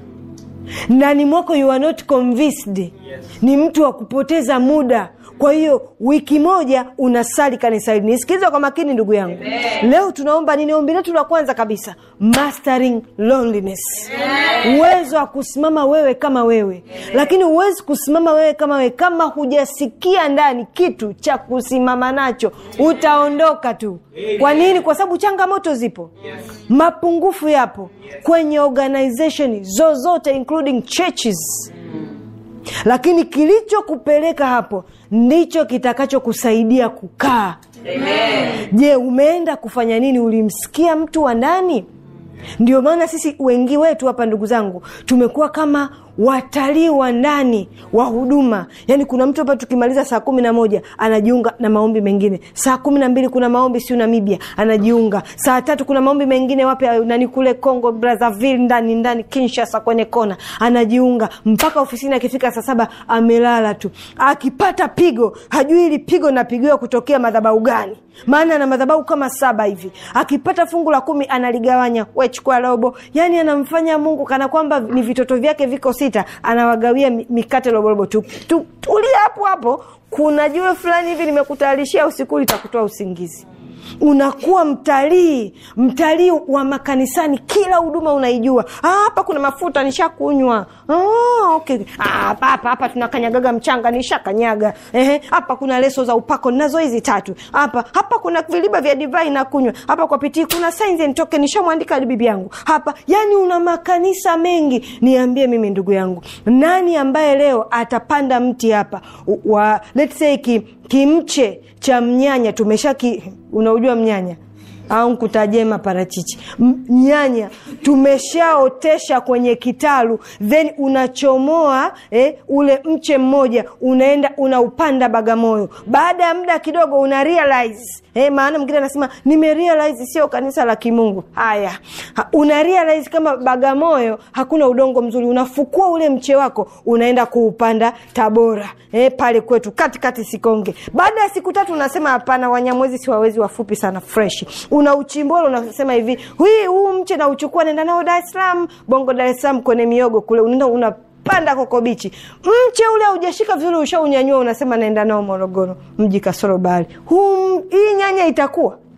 ndani mwako you are not convinced yes. ni mtu wa kupoteza muda kwa hiyo wiki moja unasali kanisa hili nisikiliza kwa makini ndugu yangu Amen. leo tunaomba nini ombi letu la kwanza kabisa mastering loneliness uwezo wa kusimama wewe kama wewe Amen. lakini huwezi kusimama wewe kama wewe kama hujasikia ndani kitu cha kusimama nacho utaondoka tu kwa nini kwa sababu changamoto zipo Yes. mapungufu yapo kwenye organization zozote including churches lakini kilichokupeleka hapo ndicho kitakachokusaidia kukaa je umeenda kufanya nini ulimsikia mtu wa ndani ndio maana sisi wengi wetu hapa ndugu zangu tumekuwa kama watalii wa ndani wa huduma yaani kuna mtu hapa tukimaliza saa kumi na moja anajiunga na maombi mengine saa kumi na mbili kuna maombi siu namibia anajiunga saa tatu kuna maombi mengine wape nani kule congo brazaville ndani ndani kinshasa kwenye kona anajiunga mpaka ofisini akifika saa saba amelala tu akipata pigo hajui ili pigo napigiwa kutokea madhabau gani maana ana madhabau kama saba hivi akipata fungu la kumi analigawanya wechukua robo yaani anamfanya mungu kana kwamba ni vitoto vyake viko sita anawagawia mi- mikate roborobo tu, tu, tulia hapo hapo kuna jiwe fulani hivi nimekutayarishia usiku litakutoa usingizi unakuwa mtalii mtalii wa makanisani kila huduma unaijua Ah, hapa kuna mafuta nishakunywa Ah, okay. Ah, hapa hapa hapa tunakanyagaga mchanga nishakanyaga Ehe, hapa kuna leso za upako nazo hizi tatu hapa hapa kuna viliba vya divai nakunywa hapa kwa pitii kuna signs and token nishamwandika hadi bibi yangu hapa yani una makanisa mengi niambie mimi ndugu yangu nani ambaye leo atapanda mti hapa u- wa let's say ki, kimche cha mnyanya tumesha ki, unaujua mnyanya au nkutajie maparachichi M- nyanya tumeshaotesha kwenye kitalu then unachomoa eh, ule mche mmoja unaenda unaupanda bagamoyo baada ya muda kidogo una realize eh, maana mwingine anasema nimerealize sio kanisa la kimungu haya ha, una realize kama bagamoyo hakuna udongo mzuri unafukua ule mche wako unaenda kuupanda tabora eh, pale kwetu katikati sikonge baada ya siku tatu unasema hapana wanyamwezi siwawezi wafupi sana fresh una uchimbolo unasema hivi hii huu mche nauchukua naenda nao dar es salaam bongo dar es salaam kwenye miogo kule unaenda una panda kokobichi mche ule haujashika vizuri ushaunyanyua unasema naenda nao morogoro mji kasoro bahari huu hii nyanya itakuwa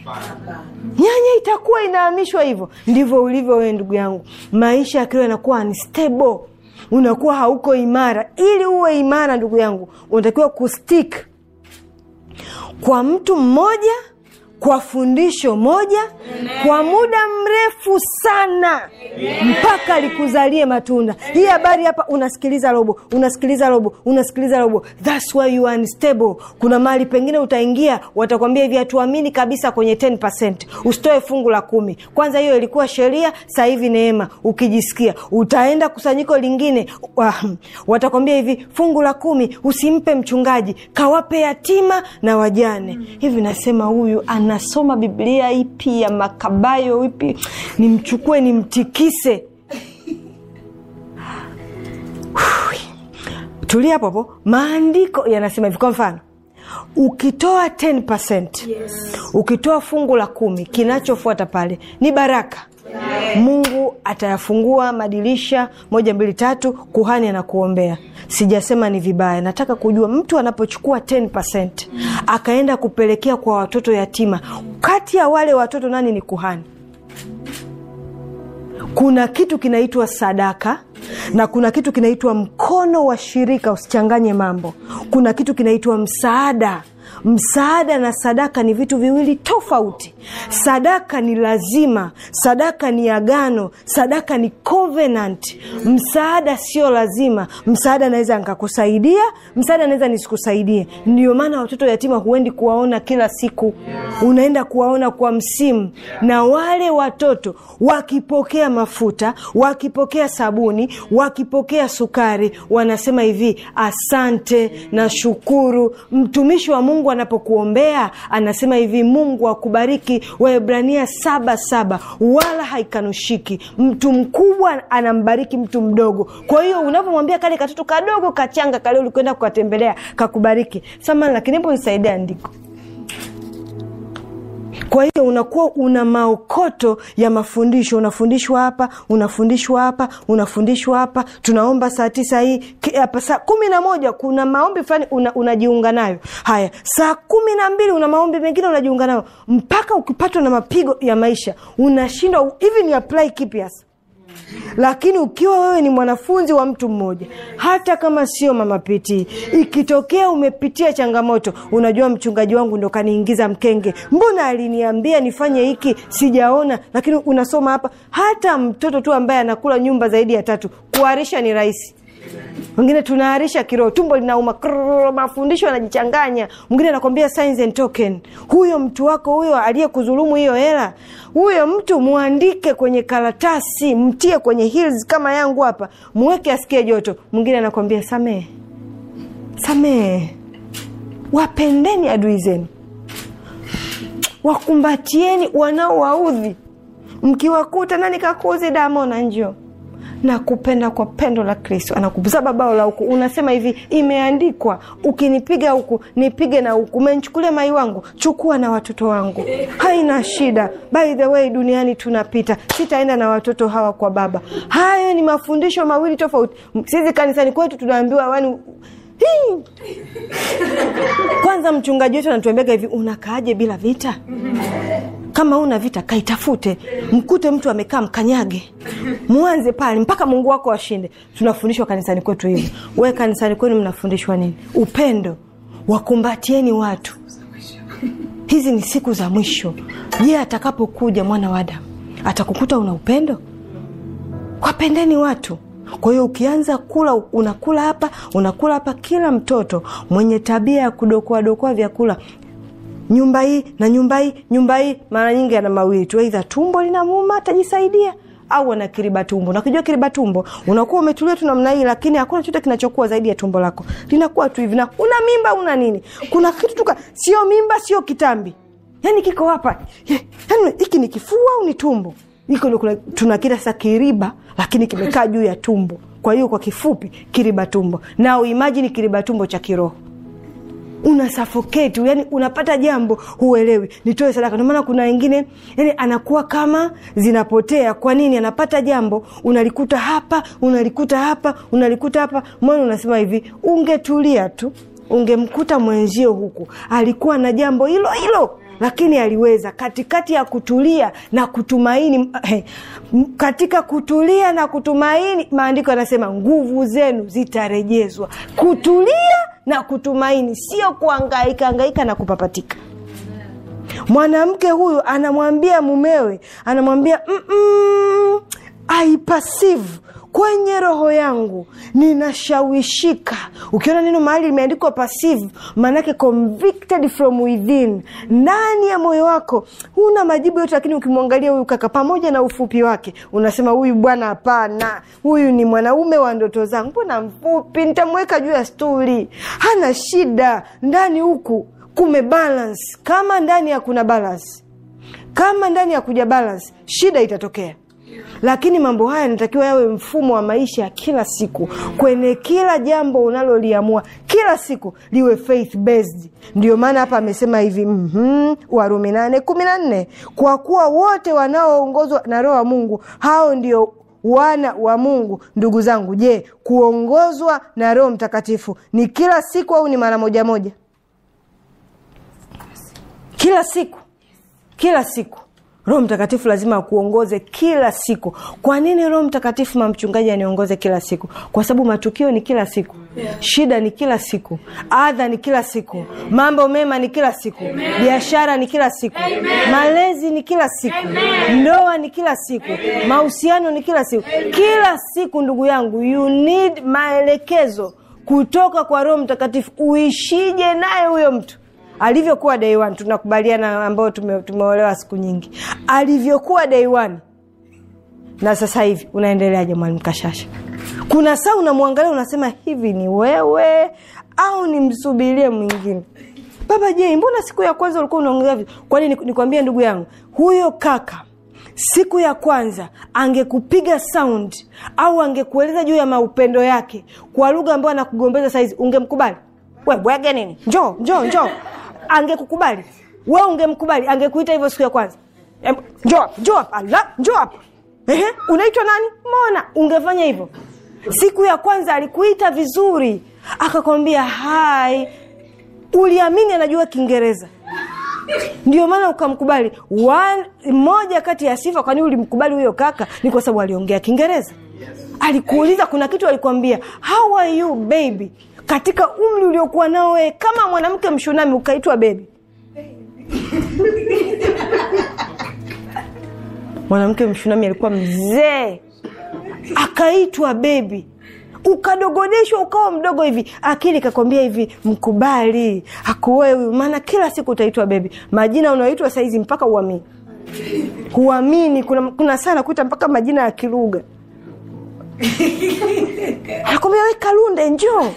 nyanya itakuwa inahamishwa hivyo ndivyo ulivyo wewe ndugu yangu maisha yakiwa yanakuwa unstable unakuwa hauko imara ili uwe imara ndugu yangu unatakiwa kustik kwa mtu mmoja kwa fundisho moja kwa muda mrefu sana mpaka likuzalie matunda hii habari hapa unasikiliza robo unasikiliza robo unasikiliza robo thats why you are unstable kuna mahali pengine utaingia watakwambia hivi hatuamini kabisa kwenye 10 usitoe fungu la kumi kwanza hiyo ilikuwa sheria sasa hivi neema ukijisikia utaenda kusanyiko lingine wa- watakwambia hivi fungu la kumi usimpe mchungaji kawape yatima na wajane hivi nasema huyu anasoma biblia ipi ya makabayo ipi nimchukue nimtikise tulia hapo hapo maandiko yanasema hivi kwa mfano ukitoa 10%, ukitoa fungu la kumi kinachofuata pale ni baraka mungu atayafungua madirisha moja mbili tatu kuhani anakuombea sijasema ni vibaya nataka kujua mtu anapochukua 10% akaenda kupelekea kwa watoto yatima kati ya wale watoto nani ni kuhani kuna kitu kinaitwa sadaka na kuna kitu kinaitwa mkono wa shirika usichanganye mambo kuna kitu kinaitwa msaada msaada na sadaka ni vitu viwili tofauti sadaka ni lazima sadaka ni agano sadaka ni covenant msaada sio lazima msaada anaweza nkakusaidia msaada anaweza nisikusaidie ndio maana watoto yatima huendi kuwaona kila siku unaenda kuwaona kwa msimu na wale watoto wakipokea mafuta wakipokea sabuni wakipokea sukari wanasema hivi asante na shukuru mtumishi wa mungu anapokuombea anasema hivi mungu akubariki waebrania saba saba wala haikanushiki mtu mkubwa anambariki mtu mdogo kwa hiyo unavyomwambia kale katoto kadogo kachanga kale ulikwenda kukatembelea kakubariki samani lakini hebu nisaidia andiko kwa hiyo unakuwa una maokoto ya mafundisho unafundishwa hapa unafundishwa hapa unafundishwa hapa tunaomba saa tisa hii ki- hapa saa kumi na moja kuna maombi fulani una, unajiunga nayo haya saa kumi na mbili una maombi mengine unajiunga nayo mpaka ukipatwa na mapigo ya maisha unashindwa hivi ni apply kipi hasa lakini ukiwa wewe ni mwanafunzi wa mtu mmoja hata kama sio mama pitii ikitokea umepitia changamoto unajua mchungaji wangu ndo kaniingiza mkenge mbona aliniambia nifanye hiki sijaona lakini unasoma hapa hata mtoto tu ambaye anakula nyumba zaidi ya tatu kuharisha ni rahisi wengine tunaharisha kiroho tumbo linauma krrr, mafundisho yanajichanganya mwingine anakwambia signs and token huyo mtu wako huyo aliyekudhulumu hiyo hela huyo mtu mwandike kwenye karatasi mtie kwenye heels kama yangu hapa mweke asikie joto mwingine anakwambia samehe samehe wapendeni adui zenu wakumbatieni wanaowaudhi mkiwakuta nani kakuuzi damona njo nakupenda kwa pendo la kristo anakuzaba bao la huku unasema hivi imeandikwa ukinipiga huku nipige na huku umenichukulia mai wangu chukua na watoto wangu haina shida by the way duniani tunapita sitaenda na watoto hawa kwa baba hayo ni mafundisho mawili tofauti sisi kanisani kwetu tunaambiwa wani hii. kwanza mchungaji wetu anatuambiaga hivi unakaaje bila vita kama una vita kaitafute mkute mtu amekaa mkanyage mwanze pale mpaka mungu wako ashinde tunafundishwa kanisani kwetu hivi we kanisani kwenu mnafundishwa nini upendo wakumbatieni watu hizi ni siku za mwisho je atakapokuja mwana wa adamu atakukuta una upendo wapendeni watu kwa hiyo ukianza kula unakula hapa unakula hapa kila mtoto mwenye tabia ya kudokoadokoa vyakula nyumba hii na nyumba hii nyumba hii mara nyingi ana mawili tu eidha tumbo linamuuma atajisaidia au ana kiriba tumbo nakijua kiriba tumbo unakuwa umetulia tu namna hii lakini hakuna chote kinachokuwa zaidi ya tumbo lako linakuwa tu hivi na una mimba una nini kuna kitu tuka sio mimba sio kitambi yani kiko hapa Ye, yani hiki ni kifua au ni tumbo iko ndio kuna- tuna kila sasa kiriba lakini kimekaa juu ya tumbo kwa hiyo kwa kifupi kiriba tumbo na uimajini kiriba tumbo cha kiroho una suffocate yani unapata jambo huelewi nitoe sadaka ndio maana kuna wengine yani anakuwa kama zinapotea kwa nini anapata jambo unalikuta hapa unalikuta hapa unalikuta hapa mwana unasema hivi ungetulia tu ungemkuta mwenzio huku alikuwa na jambo hilo hilo lakini aliweza katikati ya kutulia na kutumaini eh, katika kutulia na kutumaini maandiko yanasema nguvu zenu zitarejezwa kutulia na kutumaini sio kuangaika angaika na kupapatika mwanamke huyu anamwambia mumewe anamwambia "Mm-mm, I perceive kwenye roho yangu ninashawishika ukiona neno mahali limeandikwa passive maanake convicted from within ndani ya moyo wako huna majibu yote lakini ukimwangalia huyu kaka pamoja na ufupi wake unasema huyu bwana hapana huyu ni mwanaume wa ndoto zangu mbona mfupi nitamweka juu ya stuli hana shida ndani huku kume balance kama ndani ya kuna balance kama ndani ya kuja balance shida itatokea lakini mambo haya yanatakiwa yawe mfumo wa maisha ya kila siku kwenye kila jambo unaloliamua kila siku liwe faith based ndio maana hapa amesema hivi mm-hmm, warumi nane kumi na nne kwa kuwa wote wanaoongozwa na roho wa mungu hao ndio wana wa mungu ndugu zangu je kuongozwa na roho mtakatifu ni kila siku au ni mara moja moja kila siku kila siku roho mtakatifu lazima akuongoze kila siku kwa nini roho mtakatifu mamchungaji aniongoze kila siku kwa sababu matukio ni kila siku shida ni kila siku adha ni kila siku mambo mema ni kila siku biashara ni kila siku malezi ni kila siku ndoa ni kila siku mahusiano ni kila siku kila siku ndugu yangu you need maelekezo kutoka kwa roho mtakatifu uishije naye huyo mtu alivyokuwa day one tunakubaliana ambao tume, tumeolewa siku nyingi alivyokuwa day one na sasa hivi unaendeleaje mwalimu kashasha kuna saa unamwangalia unasema hivi ni wewe au nimsubirie mwingine baba je mbona siku ya kwanza ulikuwa unaongea hivi kwani nikwambia ndugu yangu huyo kaka siku ya kwanza angekupiga sound au angekueleza juu ya maupendo yake kwa lugha ambayo anakugombeza saizi ungemkubali we bwege nini njoo njoo njoo angekukubali we ungemkubali angekuita hivyo siku ya kwanza Em, njoo hapa njoo hapa ala njoo hapa ehe unaitwa nani mona ungefanya hivyo siku ya kwanza alikuita vizuri akakwambia hai uliamini anajua kiingereza ndio maana ukamkubali One, moja kati ya sifa kwani ulimkubali huyo kaka ni kwa sababu aliongea kiingereza alikuuliza kuna kitu alikwambia how are you baby katika umri uliokuwa nao wewe kama mwanamke mshunami ukaitwa bebi mwanamke mshunami alikuwa mzee akaitwa bebi ukadogodeshwa ukawa mdogo hivi akili ikakwambia hivi mkubali akuoe huyu maana kila siku utaitwa bebi majina unaoitwa saizi mpaka uamini huamini kuna, kuna sana kuita mpaka majina ya kilugha anakwambia we kalunde njoo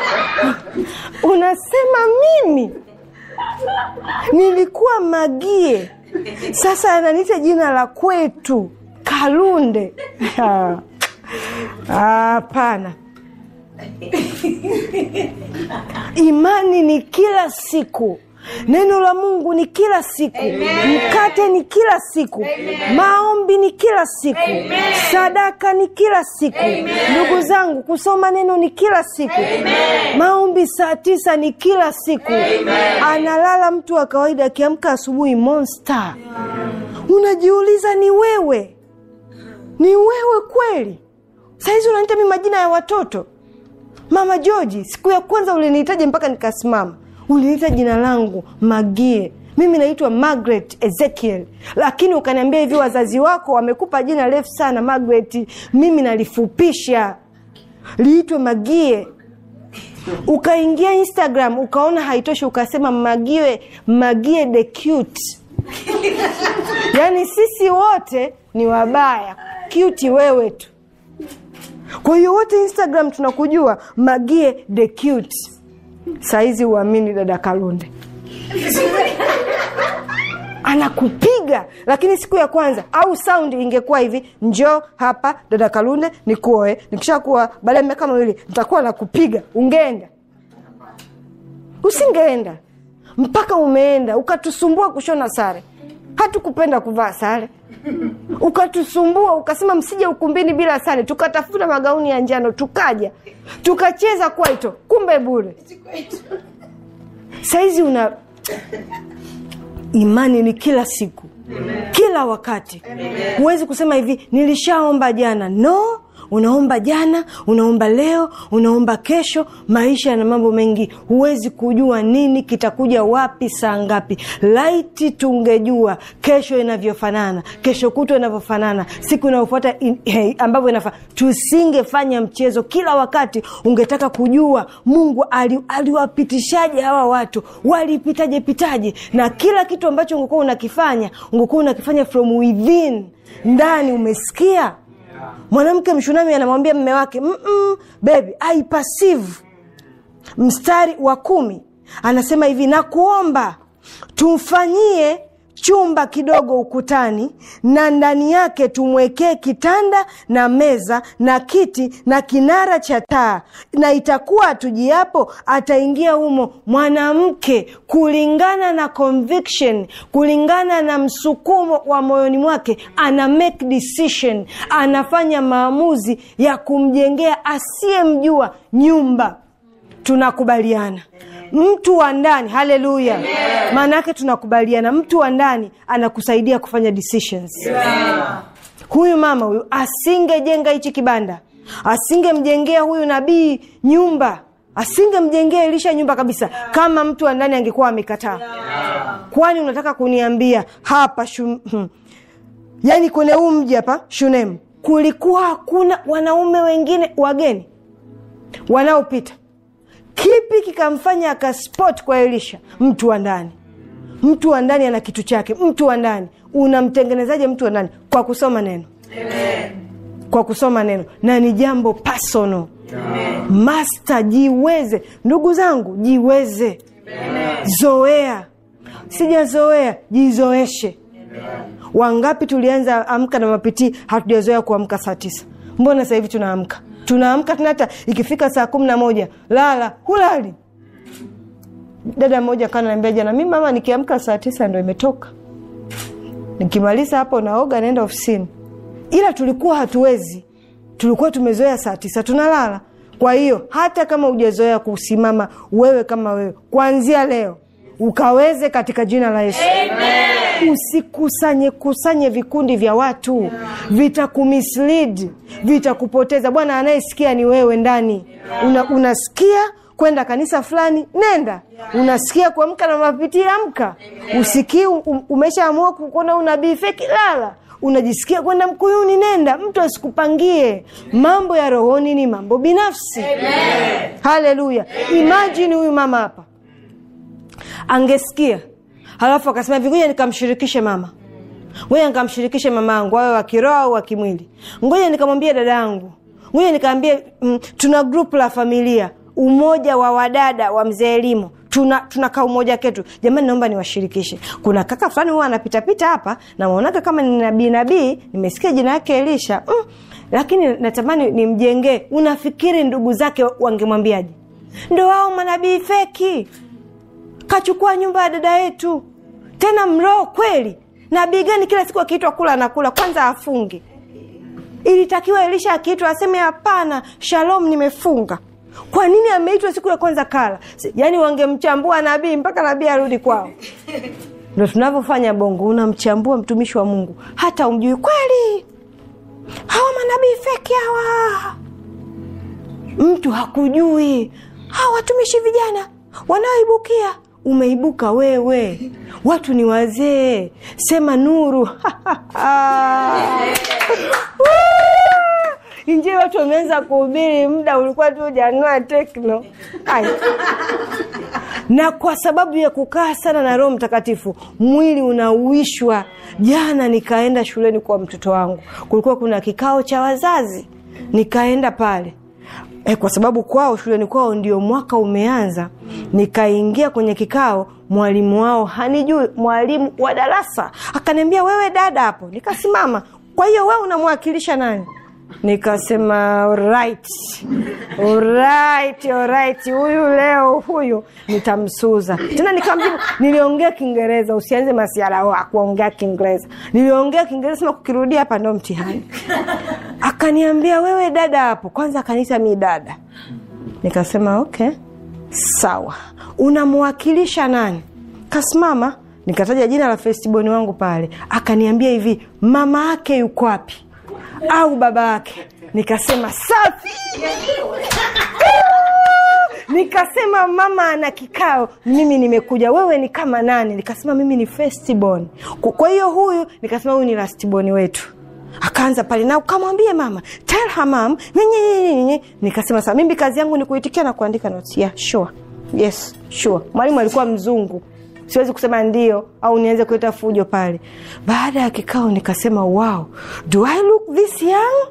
unasema mimi nilikuwa magie sasa ananiita jina la kwetu kalunde hapana imani ni kila siku neno la mungu ni kila siku Amen. mkate ni kila siku Amen. maombi ni kila siku Amen. sadaka ni kila siku ndugu zangu kusoma neno ni kila siku Amen. maombi saa tisa ni kila siku Amen. analala mtu wa kawaida akiamka asubuhi monster unajiuliza ni wewe ni wewe kweli sahizi unaniita mi majina ya watoto mama georgi siku ya kwanza ulinihitaji mpaka nikasimama uliniita jina langu magie mimi naitwa margaret ezekiel lakini ukaniambia hivi wazazi wako wamekupa jina refu sana margaret mimi nalifupisha liitwe magie ukaingia instagram ukaona haitoshi ukasema magie magie the cute yaani sisi wote ni wabaya cute wewe tu kwa hiyo wote instagram tunakujua magie the cute saizi uamini dada kalunde anakupiga lakini siku ya kwanza au saundi ingekuwa hivi njoo hapa dada kalunde nikuoe nikishakuwa baada ya miaka mawili nitakuwa nakupiga ungeenda usingeenda mpaka umeenda ukatusumbua kushona sare hatukupenda kuvaa sare ukatusumbua ukasema msije ukumbini bila sare tukatafuta magauni ya njano tukaja tukacheza kwaito kumbe bure saizi una imani ni kila siku kila wakati huwezi kusema hivi nilishaomba jana no unaomba jana unaomba leo unaomba kesho maisha yana mambo mengi huwezi kujua nini kitakuja wapi saa ngapi laiti tungejua kesho inavyofanana kesho kutwa inavyofanana siku inayofuata in- hey, ambavyo inafaa tusingefanya mchezo kila wakati ungetaka kujua mungu ali- aliwapitishaje hawa watu walipitaje pitaje na kila kitu ambacho ungekuwa unakifanya ungekuwa unakifanya from within ndani umesikia mwanamke mshunami anamwambia mme wake "Mm-mm, baby I perceive mstari wa kumi anasema hivi na kuomba tumfanyie chumba kidogo ukutani na ndani yake tumwekee kitanda na meza na kiti na kinara cha taa na itakuwa atujiapo ataingia humo mwanamke kulingana na conviction kulingana na msukumo wa moyoni mwake ana make decision anafanya maamuzi ya kumjengea asiyemjua nyumba tunakubaliana mtu wa ndani haleluya maana yake tunakubaliana mtu wa ndani anakusaidia kufanya decisions huyu mama huyu asingejenga hichi kibanda asingemjengea huyu nabii nyumba asingemjengea elisha nyumba kabisa kama mtu wa ndani angekuwa amekataa kwani unataka kuniambia hapa shu, hmm, yaani kwenye huu mji hapa shunem kulikuwa hakuna wanaume wengine wageni wanaopita kipi kikamfanya akaspot kwa elisha mtu wa ndani mtu wa ndani ana kitu chake mtu wa ndani unamtengenezaje mtu wa ndani kwa kusoma neno kwa kusoma neno na ni jambo personal masta jiweze ndugu zangu jiweze zoea sijazoea jizoeshe wangapi tulianza amka na mapitii hatujazoea kuamka saa tisa mbona sasa hivi tunaamka tunaamka tena hata ikifika saa kumi na moja lala hulali dada mmoja kana naambia jana mi mama nikiamka saa tisa ndo imetoka nikimaliza hapo naoga naenda ofisini ila tulikuwa hatuwezi tulikuwa tumezoea saa tisa tunalala kwa hiyo hata kama hujazoea kusimama wewe kama wewe kuanzia leo ukaweze katika jina la yesu usikusanye kusanye vikundi vya watu vitakumislead vitakupoteza bwana anayesikia ni wewe ndani Una, unasikia kwenda kanisa fulani nenda unasikia kuamka na mapitii amka usikii um, umeshaamua kuona unabii feki lala unajisikia kwenda mkuyuni nenda mtu asikupangie mambo ya rohoni ni mambo binafsi haleluya imajini huyu mama hapa angesikia halafu akasema hivi ngoja nikamshirikishe mama ngoja nikamshirikishe mama yangu awe wa kiroho au wa kimwili ngoja nikamwambia dada yangu ngoja nikaambie mm, tuna grupu la familia umoja wa wadada wa mzee elimu tuna tunakaa umoja ketu jamani naomba niwashirikishe kuna kaka fulani huwa anapitapita hapa namwonaga kama ni nabii nabii nimesikia jina yake elisha mm, lakini natamani nimjengee unafikiri ndugu zake wangemwambiaje ndo wao manabii feki kachukua nyumba ya dada yetu tena mroho kweli nabii gani kila siku akiitwa kula anakula kwanza afunge ilitakiwa elisha akiitwa aseme hapana shalom nimefunga kwa nini ameitwa siku ya kwanza kala yaani wangemchambua nabii mpaka nabii arudi kwao ndo tunavyofanya bongo unamchambua mtumishi wa mungu hata umjui kweli hawa manabii feki hawa mtu hakujui hawa watumishi vijana wanaoibukia umeibuka wewe watu ni wazee sema nuru injii watu wameanza kuhubiri muda ulikuwa tu ujanua tekno Ai. na kwa sababu ya kukaa sana na roho mtakatifu mwili unauishwa jana nikaenda shuleni kwa mtoto wangu kulikuwa kuna kikao cha wazazi nikaenda pale e, kwa sababu kwao shuleni kwao ndio mwaka umeanza nikaingia kwenye kikao mwalimu wao hanijui mwalimu wa darasa akaniambia wewe dada hapo nikasimama kwa hiyo wewe unamwakilisha nani nikasema right right right huyu leo huyu nitamsuza tena nikamjibu niliongea kiingereza usianze masiara wa kuongea kiingereza niliongea kiingereza sema kukirudia hapa ndo mtihani akaniambia wewe dada hapo kwanza akaniita mi dada nikasema okay sawa unamwakilisha nani kasimama nikataja jina la festiboni wangu pale akaniambia hivi mama yake yuko wapi au baba yake nikasema safi nikasema mama ana kikao mimi nimekuja wewe ni kama nani nikasema mimi ni festibon kwa hiyo huyu nikasema huyu ni lastiboni wetu akaanza pale na ukamwambie mama tell her mom nyenyenyenyenye nikasema saa mimi kazi yangu ni kuitikia na kuandika notes yeah, sure. yes sure mwalimu alikuwa mzungu siwezi kusema ndio au nianze kuleta fujo pale baada ya kikao nikasema wow do i look this young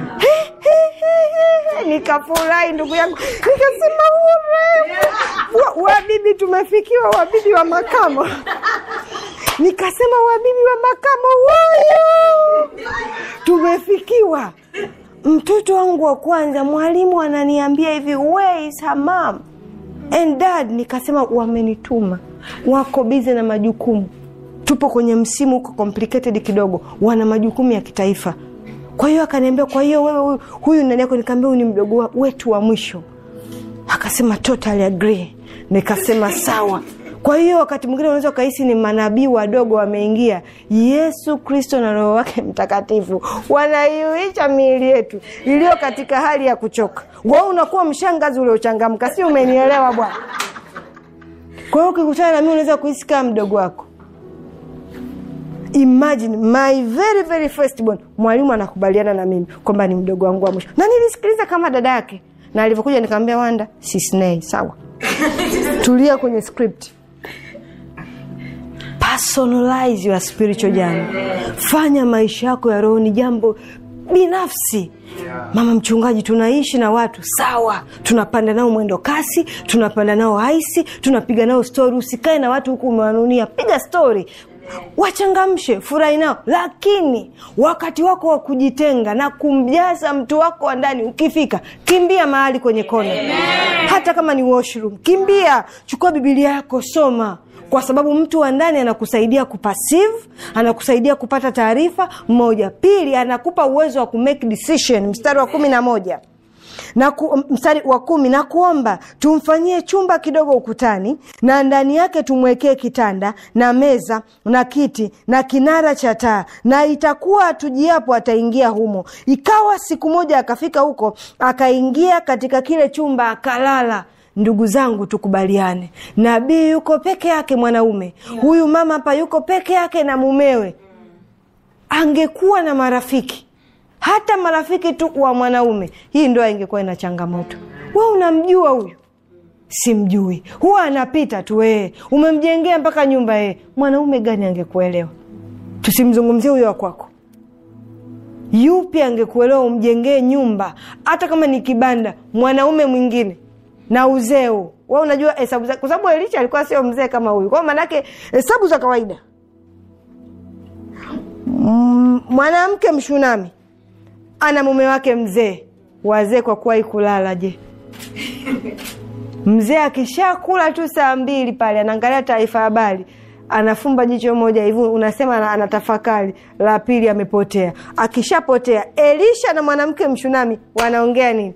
nikafurahi ndugu yangu nikasema urembo wabibi tumefikiwa wabibi wa makamo nikasema wabibi wa makamo wayo tumefikiwa mtoto wangu wa kwanza mwalimu ananiambia hivi where is her mom and dad nikasema wamenituma wako bize na majukumu tupo kwenye msimu huko complicated kidogo wana majukumu ya kitaifa kwa hiyo akaniambia kwa hiyo wewe huyu, huyu nani yako nikaambia huyu ni mdogo wetu wa mwisho akasema totally agree nikasema sawa kwa hiyo wakati mwingine unaweza ukahisi ni manabii wadogo wameingia yesu kristo na roho wake mtakatifu wanaiuisha miili yetu iliyo katika hali ya kuchoka wao unakuwa mshangazi uliochangamka si umenielewa bwana kwa hiyo ukikutana na mi unaweza kuhisi kama mdogo wako imagine my very very first born mwalimu anakubaliana na mimi kwamba ni mdogo wangu wa mwisho na nilisikiliza kama dada yake na alivyokuja nikamwambia wanda sisnei sawa tulia kwenye script personalize your spiritual journey fanya maisha yako ya roho ni jambo binafsi mama mchungaji tunaishi na watu sawa tunapanda nao mwendo kasi tunapanda nao haisi tunapiga nao stori usikae na watu huku umewanunia piga stori wachangamshe furahi nao lakini wakati wako wa kujitenga na kumjaza mtu wako wa ndani ukifika kimbia mahali kwenye kona hata kama ni washroom kimbia chukua bibilia yako soma kwa sababu mtu wa ndani anakusaidia kupasive anakusaidia kupata taarifa moja pili anakupa uwezo wa kumake decision mstari wa kumi na moja na ku, mstari wa kumi na kuomba tumfanyie chumba kidogo ukutani na ndani yake tumwekee kitanda na meza na kiti na kinara cha taa na itakuwa atujiapo ataingia humo ikawa siku moja akafika huko akaingia katika kile chumba akalala ndugu zangu tukubaliane nabii yuko peke yake mwanaume huyu mama hapa yuko peke yake na mumewe angekuwa na marafiki hata marafiki tu wa mwanaume hii ndoa ingekuwa ina changamoto we unamjua huyu simjui huwa anapita tu ee umemjengea mpaka nyumba ee mwanaume gani angekuelewa tusimzungumzie huyo wa kwako yupi angekuelewa umjengee nyumba hata kama ni kibanda mwanaume mwingine na uzeu wa unajua hesabu za kwa sababu elisha alikuwa sio mzee kama huyu kwao maanake hesabu za kawaida mwanamke mshunami ana mume wake mzee wazee kwa kuwahi kulala je mzee akishakula tu saa mbili pale anaangalia taarifa habari anafumba jicho moja hivi unasema anatafakari la pili amepotea akishapotea elisha na mwanamke mshunami wanaongea nini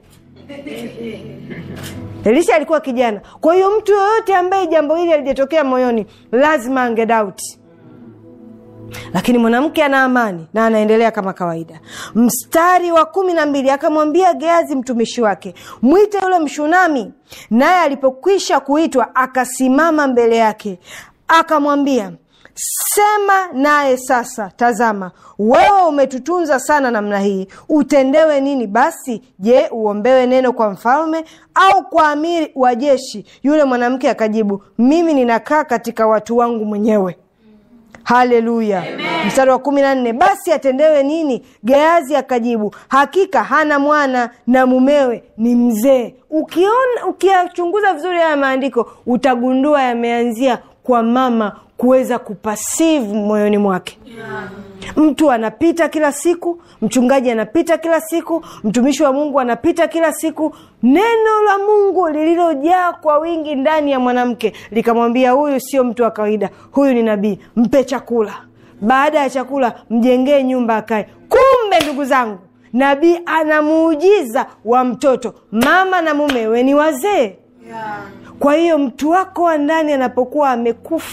elisha alikuwa kijana kwa hiyo mtu yoyote ambaye jambo hili alijatokea moyoni lazima angedauti lakini mwanamke ana amani na anaendelea kama kawaida mstari wa kumi na mbili akamwambia geazi mtumishi wake mwite yule mshunami naye alipokwisha kuitwa akasimama mbele yake akamwambia sema naye sasa tazama wewe umetutunza sana namna hii utendewe nini basi je uombewe neno kwa mfalme au kwa amiri wa jeshi yule mwanamke akajibu mimi ninakaa katika watu wangu mwenyewe haleluya mstari wa kumi na nne basi atendewe nini geazi akajibu hakika hana mwana na mumewe ni mzee ukiona ukiyachunguza vizuri haya maandiko utagundua yameanzia kwa mama kuweza kupasivu moyoni mwake yeah. mtu anapita kila siku mchungaji anapita kila siku mtumishi wa mungu anapita kila siku neno la mungu lililojaa kwa wingi ndani ya mwanamke likamwambia huyu sio mtu wa kawaida huyu ni nabii mpe chakula baada ya chakula mjengee nyumba akae kumbe ndugu zangu nabii ana muujiza wa mtoto mama na mumewe ni wazee yeah. kwa hiyo mtu wako wa ndani anapokuwa amekufa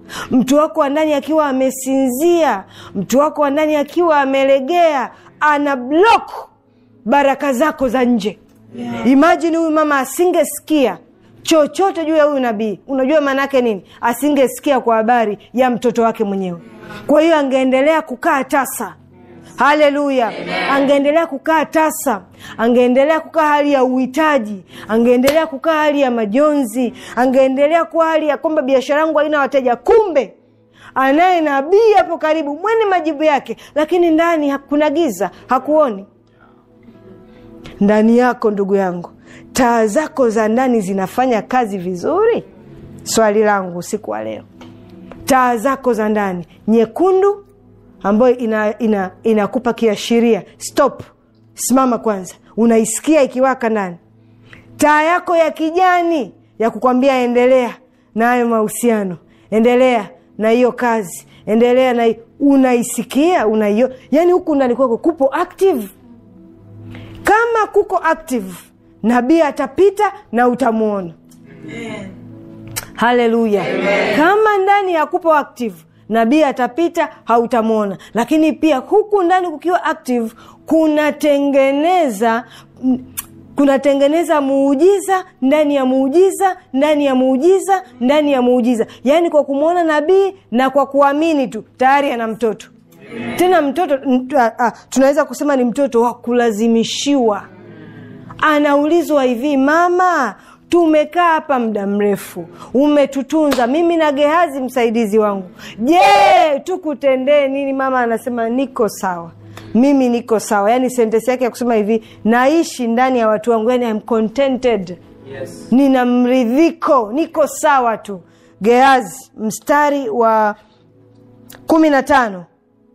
mtu wako wa ndani akiwa amesinzia mtu wako wa ndani akiwa amelegea ana blok baraka zako za nje yeah. imajini huyu mama asingesikia chochote juu ya huyu nabii unajua maana yake nini asingesikia kwa habari ya mtoto wake mwenyewe kwa hiyo angeendelea kukaa tasa haleluya angeendelea kukaa tasa angeendelea kukaa hali ya uhitaji angeendelea kukaa hali ya majonzi angeendelea kuwa hali ya kwamba biashara yangu haina wateja kumbe anaye nabii hapo karibu mwene majibu yake lakini ndani kuna giza hakuoni ndani yako ndugu yangu taa zako za ndani zinafanya kazi vizuri swali langu usiku wa leo taa zako za ndani nyekundu ambayo inakupa ina, ina kiashiria stop simama kwanza unaisikia ikiwaka ndani taa yako ya kijani ya kukwambia endelea na hayo mahusiano endelea na hiyo kazi endelea na unaisikia unaio yani huku ndani kwako kupo active kama kuko active nabii atapita na utamwona haleluya kama ndani ya kupo active nabii atapita hautamwona lakini pia huku ndani kukiwa active kunatengeneza kunatengeneza muujiza ndani ya muujiza ndani ya muujiza ndani ya muujiza yaani kwa kumwona nabii na kwa kuamini tu tayari ana mtoto tena mtoto uh, uh, tunaweza kusema ni mtoto wa kulazimishiwa anaulizwa hivi mama tumekaa hapa muda mrefu umetutunza mimi na gehazi msaidizi wangu je tukutendee nini mama anasema niko sawa mimi niko sawa yaani sentensi yake ya kusema hivi naishi ndani ya watu wangu yani I'm contented yes. nina mridhiko niko sawa tu gehazi mstari wa kumi na tano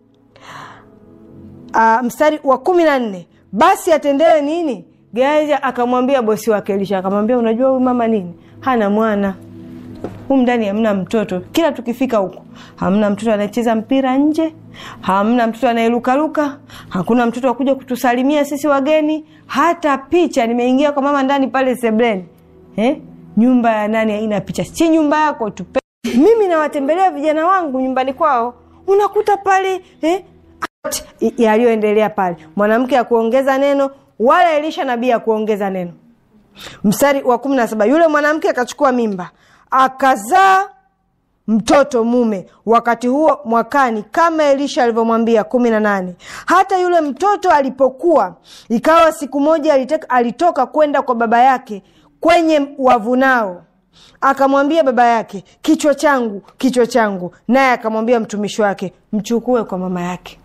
uh, mstari wa kumi na nne basi atendewe nini gehazi akamwambia bosi wake elisha akamwambia unajua huyu mama nini hana mwana humu ndani hamna mtoto kila tukifika huku hamna mtoto anayecheza mpira nje hamna mtoto anayelukaluka hakuna mtoto wakuja kutusalimia sisi wageni hata picha nimeingia kwa mama ndani pale sebleni eh? nyumba ya nani haina picha si nyumba yako tu mimi nawatembelea vijana wangu nyumbani kwao unakuta pale eh? yaliyoendelea pale mwanamke akuongeza neno wala elisha nabii akuongeza neno mstari wa kumi na saba yule mwanamke akachukua mimba akazaa mtoto mume wakati huo mwakani kama elisha alivyomwambia kumi na nane hata yule mtoto alipokuwa ikawa siku moja aliteka, alitoka kwenda kwa baba yake kwenye wavunao akamwambia baba yake kichwa changu kichwa changu naye akamwambia mtumishi wake mchukue kwa mama yake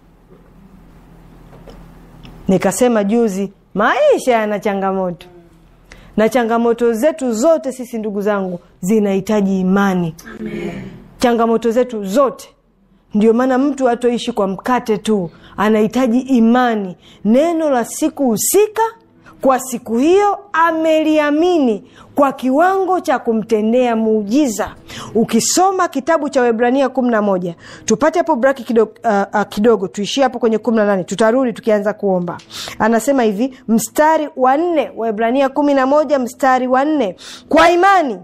nikasema juzi maisha yana changamoto na changamoto zetu zote sisi ndugu zangu zinahitaji imani Amen. changamoto zetu zote ndio maana mtu hatoishi kwa mkate tu anahitaji imani neno la siku husika kwa siku hiyo ameliamini kwa kiwango cha kumtendea muujiza ukisoma kitabu cha webrania kumi na moja tupate hapo braki kidogo, uh, uh, kidogo tuishie hapo kwenye kumi na nane tutarudi tukianza kuomba anasema hivi mstari wa nne waebrania kumi na moja mstari wa nne kwa imani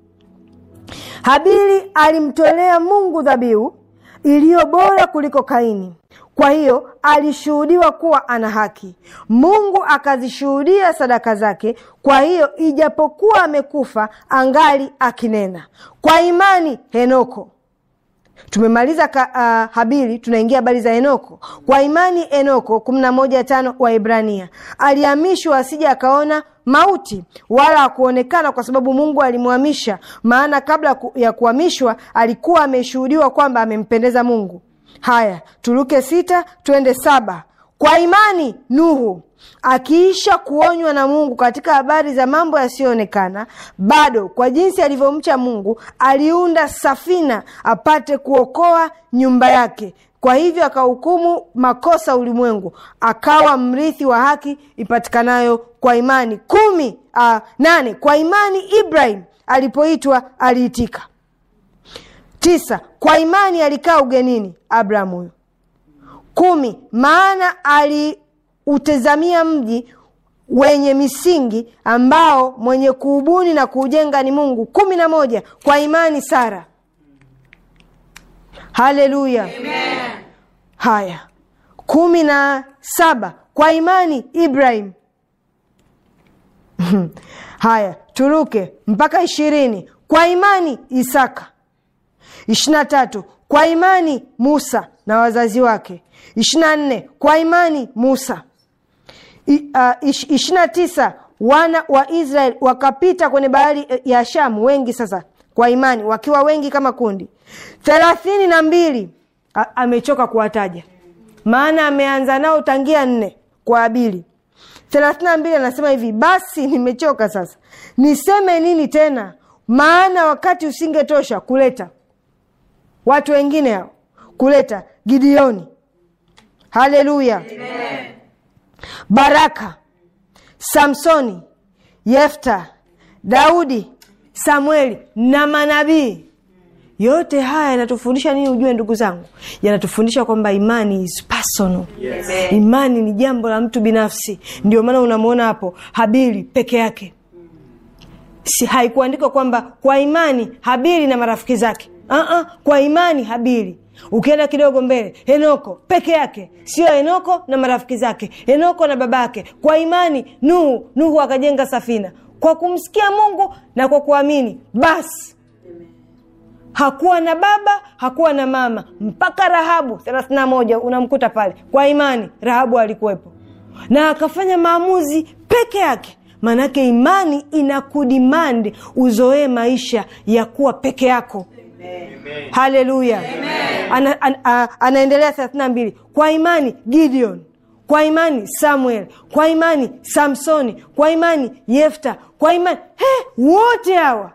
habili alimtolea mungu dhabihu iliyo bora kuliko kaini kwa hiyo alishuhudiwa kuwa ana haki mungu akazishuhudia sadaka zake kwa hiyo ijapokuwa amekufa angali akinena kwa imani henoko tumemaliza ka, uh, habili tunaingia habari za enoko kwa imani enoko kumi na moja tano wa ibrania alihamishwa asija akaona mauti wala akuonekana kwa sababu mungu alimhamisha maana kabla ya kuhamishwa alikuwa ameshuhudiwa kwamba amempendeza mungu haya turuke sita twende saba kwa imani nuhu akiisha kuonywa na mungu katika habari za mambo yasiyoonekana bado kwa jinsi alivyomcha mungu aliunda safina apate kuokoa nyumba yake kwa hivyo akahukumu makosa ulimwengu akawa mrithi wa haki ipatikanayo kwa imani kumi uh, nane kwa imani ibrahim alipoitwa aliitika tisa kwa imani alikaa ugenini abraham huyo kumi maana aliutazamia mji wenye misingi ambao mwenye kuubuni na kuujenga ni mungu kumi na moja kwa imani sara haleluya haya kumi na saba kwa imani ibrahim haya turuke mpaka ishirini kwa imani isaka ishiri na tatu kwa imani musa na wazazi wake ishiri na nne kwa imani musa ishiri na tisa wana wa israeli wakapita kwenye bahari ya shamu wengi sasa kwa imani wakiwa wengi kama kundi thelathini na mbili A- amechoka kuwataja maana ameanza nao tangia nne kwa abili thelathini na mbili anasema hivi basi nimechoka sasa niseme nini tena maana wakati usingetosha kuleta watu wengine hao kuleta gideoni haleluya baraka samsoni yefta daudi samueli na manabii yote haya yanatufundisha nini ujue ndugu zangu yanatufundisha kwamba imani is personal yes. imani ni jambo la mtu binafsi ndio maana unamwona hapo habili peke yake si haikuandikwa kwamba kwa imani habili na marafiki zake uh-uh, kwa imani habili ukienda kidogo mbele henoko peke yake sio henoko na marafiki zake henoko na babake kwa imani nuhu nuhu akajenga safina kwa kumsikia mungu na kwa kuamini basi hakuwa na baba hakuwa na mama mpaka rahabu thelathini na moja unamkuta pale kwa imani rahabu alikuwepo na akafanya maamuzi peke yake maanake imani inakudimandi uzoee maisha ya kuwa peke yako haleluya ana, ana, ana, anaendelea thelathini na mbili kwa imani gideon kwa imani samuel kwa imani samsoni kwa imani yefta kwa imani he, wote hawa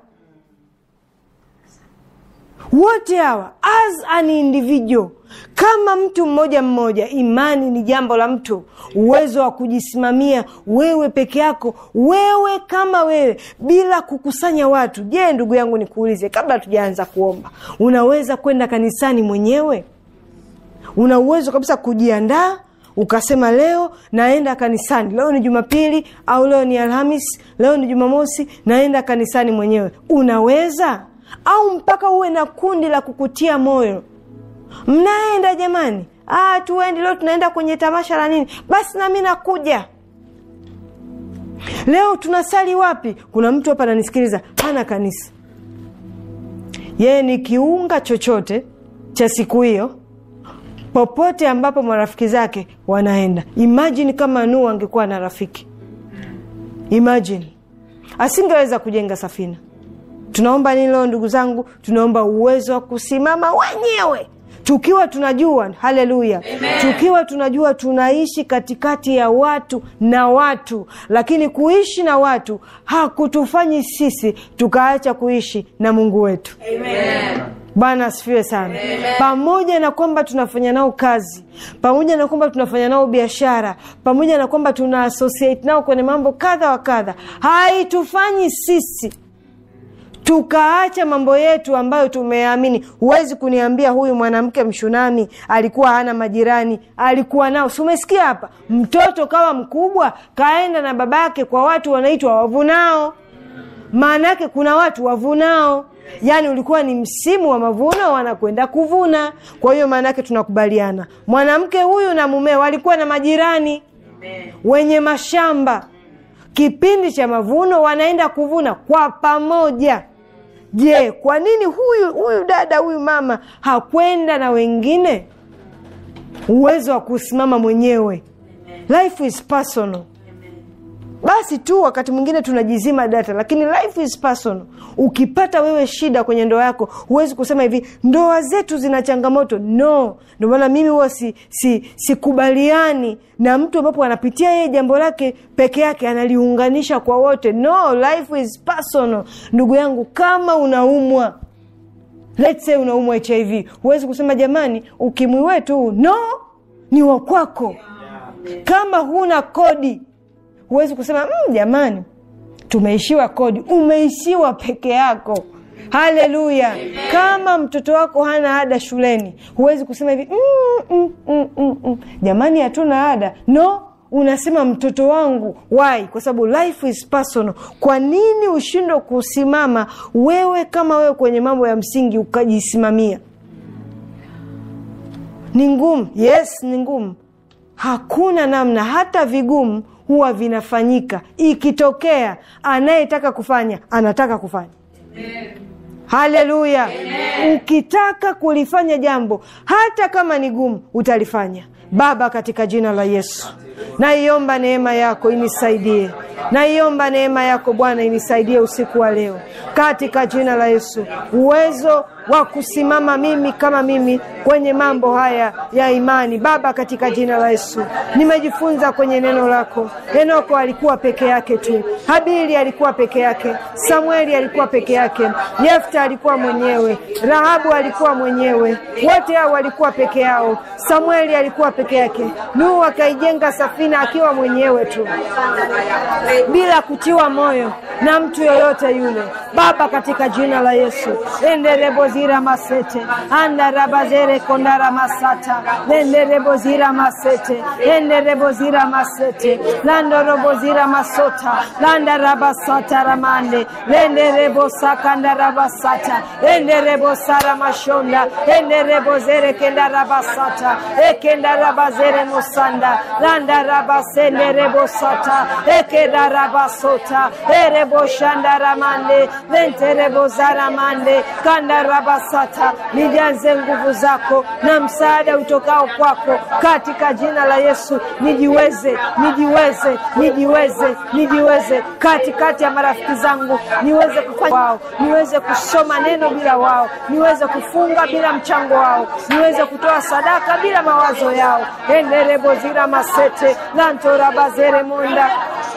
wote hawa as an individual kama mtu mmoja mmoja imani ni jambo la mtu uwezo wa kujisimamia wewe peke yako wewe kama wewe bila kukusanya watu je ndugu yangu nikuulize kabla tujaanza kuomba unaweza kwenda kanisani mwenyewe una uwezo kabisa kujiandaa ukasema leo naenda kanisani leo ni jumapili au leo ni alhamis leo ni jumamosi naenda kanisani mwenyewe unaweza au mpaka uwe na kundi la kukutia moyo mnaenda jamani ah, tuendi leo tunaenda kwenye tamasha la nini basi nami nakuja leo tunasali wapi kuna mtu hapa ananisikiliza hana kanisa yeye ni kiunga chochote cha siku hiyo popote ambapo marafiki zake wanaenda imajini kama nuu angekuwa na rafiki imajini asingeweza kujenga safina tunaomba nini leo ndugu zangu tunaomba uwezo wa kusimama wenyewe tukiwa tunajua haleluya tukiwa tunajua tunaishi katikati ya watu na watu lakini kuishi na watu hakutufanyi sisi tukaacha kuishi na mungu wetu Amen. bwana asifiwe sana Amen. pamoja na kwamba tunafanya nao kazi pamoja na kwamba tunafanya nao biashara pamoja na kwamba tuna associate nao kwenye mambo kadha wa kadha haitufanyi sisi tukaacha mambo yetu ambayo tumeamini huwezi kuniambia huyu mwanamke mshunami alikuwa hana majirani alikuwa nao si umesikia hapa mtoto kawa mkubwa kaenda na babake kwa watu wanaitwa wavunao maana yake kuna watu wavunao yaani ulikuwa ni msimu wa mavuno wanakwenda kuvuna kwa hiyo maana yake tunakubaliana mwanamke huyu na mumeo walikuwa na majirani Amen. wenye mashamba kipindi cha mavuno wanaenda kuvuna kwa pamoja je kwa nini huyu huyu dada huyu mama hakwenda na wengine uwezo wa kusimama mwenyewe life is personal basi tu wakati mwingine tunajizima data lakini life is personal ukipata wewe shida kwenye ndoa yako huwezi kusema hivi ndoa zetu zina changamoto no ndio maana mimi huwa si, si, sikubaliani na mtu ambapo anapitia yeye jambo lake peke yake analiunganisha kwa wote no life is personal ndugu yangu kama unaumwa let's say unaumwa hiv huwezi kusema jamani ukimwi wetu huu." no ni wa kwako kama huna kodi huwezi kusema "Mm, jamani tumeishiwa kodi umeishiwa peke yako haleluya kama mtoto wako hana ada shuleni huwezi kusema hivi mm, mm, mm, mm, mm. jamani hatuna ada no unasema mtoto wangu why kwa sababu life is personal kwa nini ushindwe kusimama wewe kama wewe kwenye mambo ya msingi ukajisimamia ni ngumu yes ni ngumu hakuna namna hata vigumu huwa vinafanyika ikitokea anayetaka kufanya anataka kufanya haleluya ukitaka kulifanya jambo hata kama ni gumu utalifanya baba katika jina la yesu naiomba neema yako inisaidie naiomba neema yako bwana inisaidie usiku wa leo katika jina la yesu uwezo wa kusimama mimi kama mimi kwenye mambo haya ya imani baba katika jina la yesu nimejifunza kwenye neno lako henoko alikuwa peke yake tu habili alikuwa peke yake samueli alikuwa peke yake yefta alikuwa mwenyewe rahabu alikuwa mwenyewe wote hao walikuwa peke yao samueli alikuwa peke yake nuhu akaijenga safina akiwa mwenyewe tu bila kutiwa moyo na mtu yoyote yule baba katika jina la yesu enderebozira masete andarabazere kondara masata lenderebozira masete enderebozira masete landorobozira masota landarabasata ramande lenderebosakandaraabasata enderebosara mashonda enderebozere kendarabasata ekendarabazere mosanda landarabasenderebosata ekedarabasota ereboshandaramande lenterebozaramande kandarabasata nijaze nguvu zako na msaada utokao kwako katika jina la yesu nijiweze nijiweze nijiweze nijiweze katikati ya marafiki zangu niweze kufanya wao niweze kusoma neno bila wao niweze kufunga bila mchango wao niweze kutoa sadaka bila mawazo yao enderebozira masete lantorabazere monda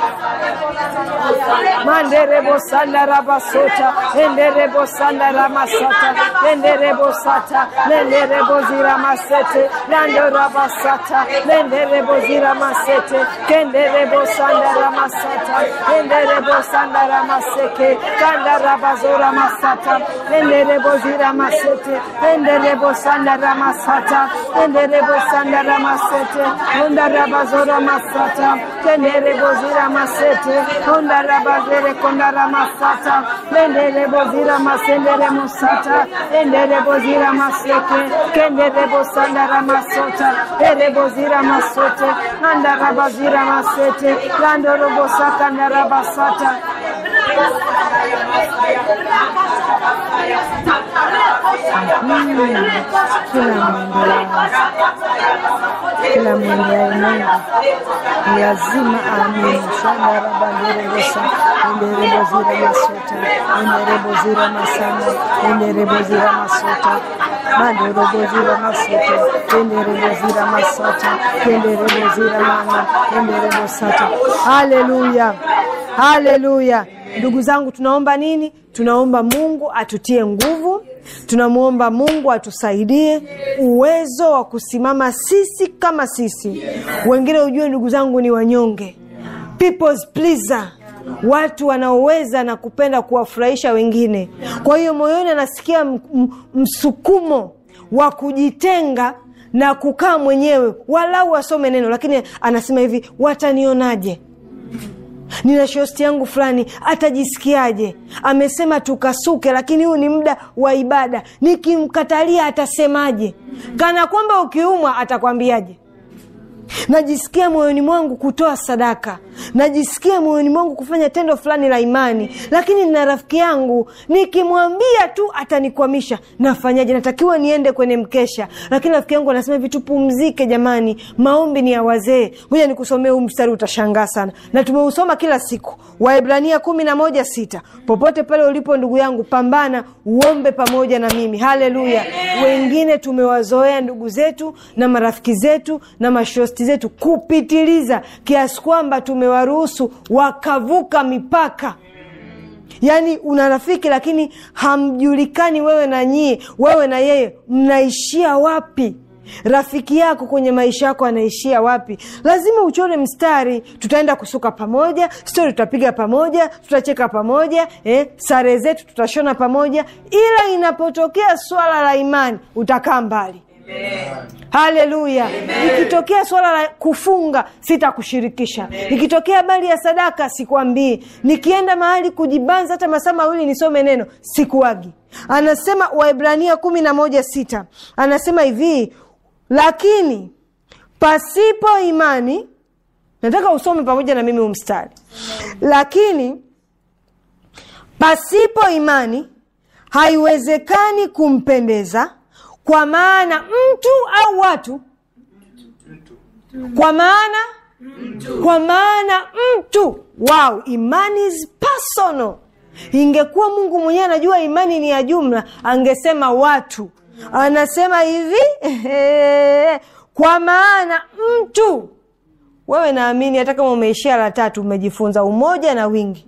manderebo sanda rabasota enderebo sanda ramasata enderebo sata lenderebo zira masete lando rabasata lenderebo zira masete kenderebo sanda ramasata enderebo sanda ramaseke kanda rabazora masata enderebo zira masete enderebo sanda ramasata enderebo sanda ramasete onda rabazora masata kenderebo zira masete onda rabazere konda ramasata lenderebo zira masendere musata enderebo zira maseke kenderebo sanda ramasota erebo zira masote anda rabazira masete landorobo sakanda rabasata kila mwendeaye Mungu ni lazima aamini. shanda rabanderebosa enderebozira masota enderebozira masanda enderebozira masota manderobozira masota enderebozira masata enderebozira mana enderebosata haleluya haleluya ndugu zangu tunaomba nini tunaomba mungu atutie nguvu tunamwomba mungu atusaidie uwezo wa kusimama sisi kama sisi wengine ujue ndugu zangu ni wanyonge people's pleaser watu wanaoweza na kupenda kuwafurahisha wengine kwa hiyo moyoni anasikia m- m- msukumo wa kujitenga na kukaa mwenyewe walau wasome neno lakini anasema hivi watanionaje nina shosti yangu fulani atajisikiaje amesema tukasuke lakini huu ni muda wa ibada nikimkatalia atasemaje kana kwamba ukiumwa atakwambiaje najisikia moyoni mwangu kutoa sadaka najisikia moyoni mwangu kufanya tendo fulani la imani lakini nina rafiki yangu nikimwambia tu atanikwamisha nafanyaje natakiwa niende kwenye mkesha lakini rafiki yangu anasema hivi tupumzike jamani maombi ni ya wazee ngoja nikusomee huu mstari utashangaa sana na tumeusoma kila siku waibrania kumi na moja sita popote pale ulipo ndugu yangu pambana uombe pamoja na mimi haleluya wengine tumewazoea ndugu zetu na marafiki zetu na mashosti zetu kupitiliza kiasi kwamba tumewaruhusu wakavuka mipaka yaani una rafiki lakini hamjulikani wewe na nyie wewe na yeye mnaishia wapi rafiki yako kwenye maisha yako anaishia wapi lazima uchore mstari tutaenda kusuka pamoja stori tutapiga pamoja tutacheka pamoja eh, sare zetu tutashona pamoja ila inapotokea swala la imani utakaa mbali haleluya ikitokea swala la kufunga sitakushirikisha ikitokea habari ya sadaka sikwambii nikienda mahali kujibanza hata masaa mawili nisome neno sikuagi anasema waibrania kumi na moja sita anasema hivi lakini pasipo imani nataka usome pamoja na mimi umstari lakini pasipo imani haiwezekani kumpendeza kwa maana mtu au watu kwa maana kwa maana mtu wow imani is personal ingekuwa mungu mwenyewe anajua imani ni ya jumla angesema watu anasema hivi kwa maana mtu wewe naamini hata kama umeishia la tatu umejifunza umoja na wingi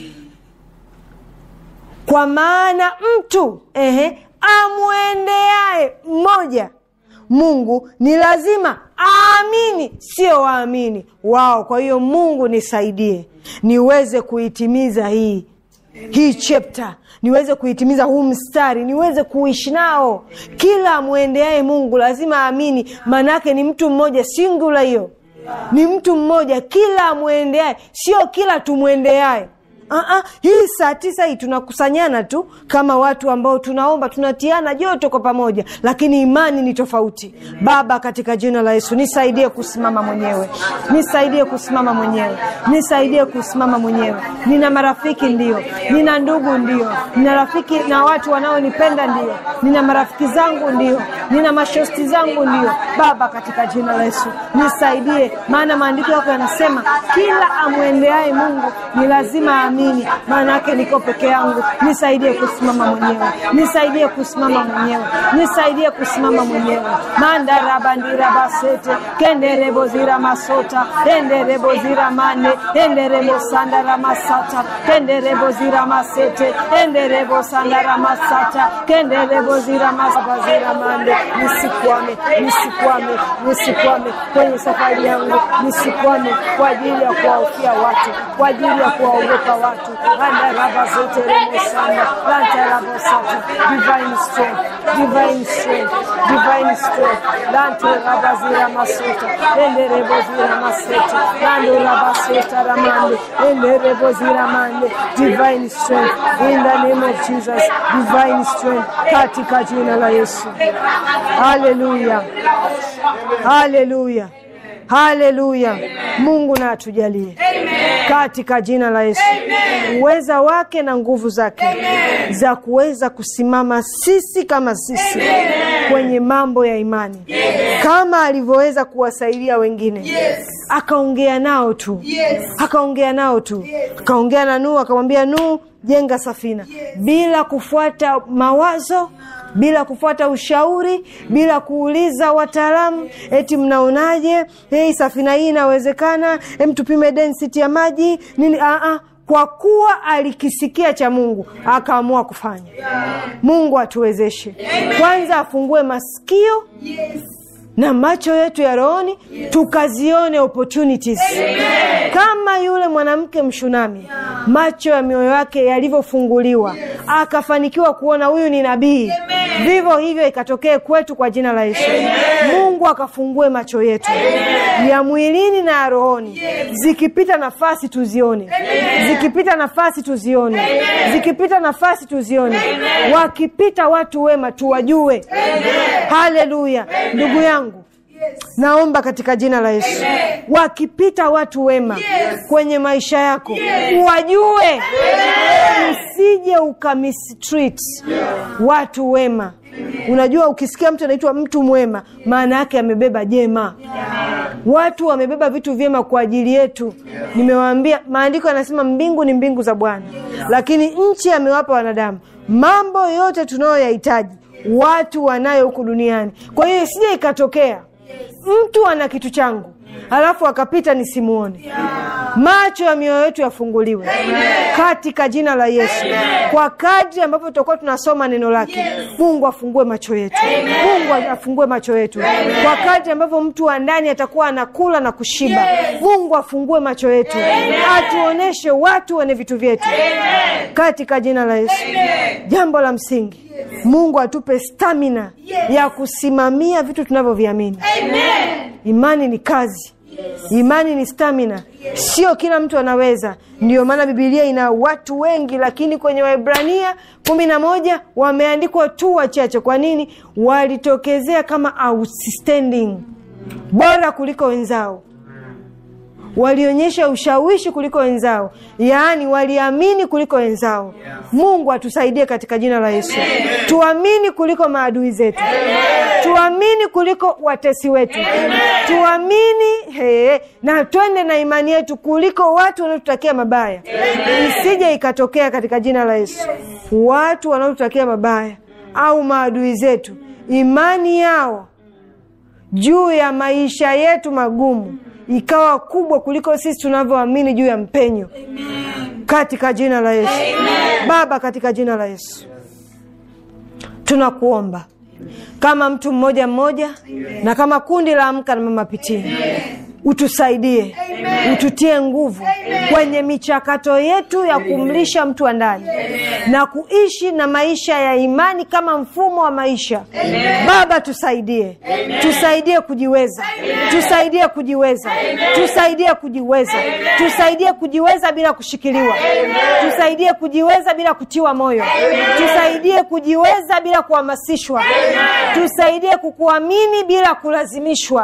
kwa maana mtu ehe, amwendeaye mmoja mungu ni lazima aamini sio waamini wao kwa hiyo mungu nisaidie niweze kuitimiza hii hii chapter niweze kuitimiza huu mstari niweze kuishi nao kila amwendeaye mungu lazima aamini maanaake ni mtu mmoja singula hiyo ni mtu mmoja kila amwendeaye sio kila tumwendeaye Uh-uh. hii saa tisa hii tunakusanyana tu kama watu ambao tunaomba tunatiana joto kwa pamoja lakini imani ni tofauti baba katika jina la yesu nisaidie kusimama mwenyewe nisaidie kusimama mwenyewe nisaidie kusimama mwenyewe nina marafiki ndio nina ndugu ndio nina rafiki na watu wanaonipenda ndio nina marafiki zangu ndio nina mashosti zangu ndio baba katika jina la yesu nisaidie maana maandiko yako yanasema kila amwendeaye mungu ni lazima aamini maana yake niko peke yangu nisaidie kusimama mwenyewe nisaidie kusimama mwenyewe nisaidie kusimama mwenyewe mandarabandirabasete kenderebozira masota enderebozira mane enderebosandara masata kenderebozira masete enderebosandara masata kenderebozira masabazira mande nisikwame nisikwame nisikwame kwenye safari yangu nisikwame kwa ajili ya kuwaofia watu kwa ajili ya kuwaogopa watu andarabazeteremosanda lantarabosata divine strength divine strength divine strength lantorabazira masota enderebozira masete landorabasota ramande enderebozira mande divine strength in the name of jesus divine strength katika jina la yesu haleluya haleluya haleluya mungu na atujalie katika jina la yesu uweza wake na nguvu zake za kuweza kusimama sisi kama sisi kwenye mambo ya imani kama alivyoweza kuwasaidia wengine akaongea nao tu akaongea nao tu akaongea na Nuhu akamwambia Nuhu jenga safina bila kufuata mawazo bila kufuata ushauri bila kuuliza wataalamu eti mnaonaje hey, safina hii inawezekana hem tupime density ya maji nini Aa, kwa kuwa alikisikia cha mungu akaamua kufanya mungu atuwezeshe kwanza afungue masikio na macho yetu ya rohoni tukazione opportunities kama yule mwanamke mshunami macho ya mioyo yake yalivyofunguliwa akafanikiwa kuona huyu ni nabii vivyo hivyo ikatokee kwetu kwa jina la yesu mungu akafungue macho yetu ya mwilini na ya rohoni zikipita nafasi tuzione zikipita nafasi tuzione zikipita nafasi tuzione wakipita watu wema tuwajue haleluya ndugu yangu naomba katika jina la yesu wakipita watu wema kwenye maisha yako wajue usije ukamistreat watu wema unajua ukisikia mtu anaitwa mtu mwema maana yake amebeba jema watu wamebeba vitu vyema kwa ajili yetu nimewaambia maandiko yanasema mbingu ni mbingu za bwana lakini nchi amewapa wanadamu mambo yote tunayoyahitaji watu wanayo huku duniani kwa hiyo isije ikatokea mtu ana kitu changu alafu akapita nisimuone macho ya mioyo yetu yafunguliwe katika jina la yesu kwa kadri ambavyo tutakuwa tunasoma neno lake mungu afungue macho yetu mungu afungue macho yetu kwa kadri ambavyo mtu wa ndani atakuwa anakula na kushiba mungu afungue macho yetu atuoneshe watu wenye vitu vyetu katika jina la yesu jambo la msingi mungu atupe stamina ya kusimamia vitu tunavyoviamini imani ni kazi imani ni stamina sio kila mtu anaweza ndio maana bibilia ina watu wengi lakini kwenye wahibrania kumi na moja wameandikwa tu wachache kwa nini walitokezea kama outstanding bora kuliko wenzao walionyesha ushawishi kuliko wenzao yaani waliamini kuliko wenzao mungu atusaidie katika jina la yesu tuamini kuliko maadui zetu tuamini kuliko watesi wetu tuamini he, na twende na imani yetu kuliko watu wanaotutakia mabaya isije ikatokea katika jina la yesu watu wanaotutakia mabaya au maadui zetu imani yao juu ya maisha yetu magumu ikawa kubwa kuliko sisi tunavyoamini juu ya mpenyo katika jina la yesu baba katika jina la yesu tunakuomba kama mtu mmoja mmoja na kama kundi la amka na mama pitini utusaidie ututie nguvu kwenye michakato yetu ya kumlisha mtu wa ndani na kuishi na maisha ya imani kama mfumo wa maisha baba tusaidie tusaidie kujiweza tusaidie kujiweza tusaidie kujiweza tusaidie kujiweza bila kushikiliwa tusaidie kujiweza bila kutiwa moyo tusaidie kujiweza bila kuhamasishwa tusaidie kukuamini bila kulazimishwa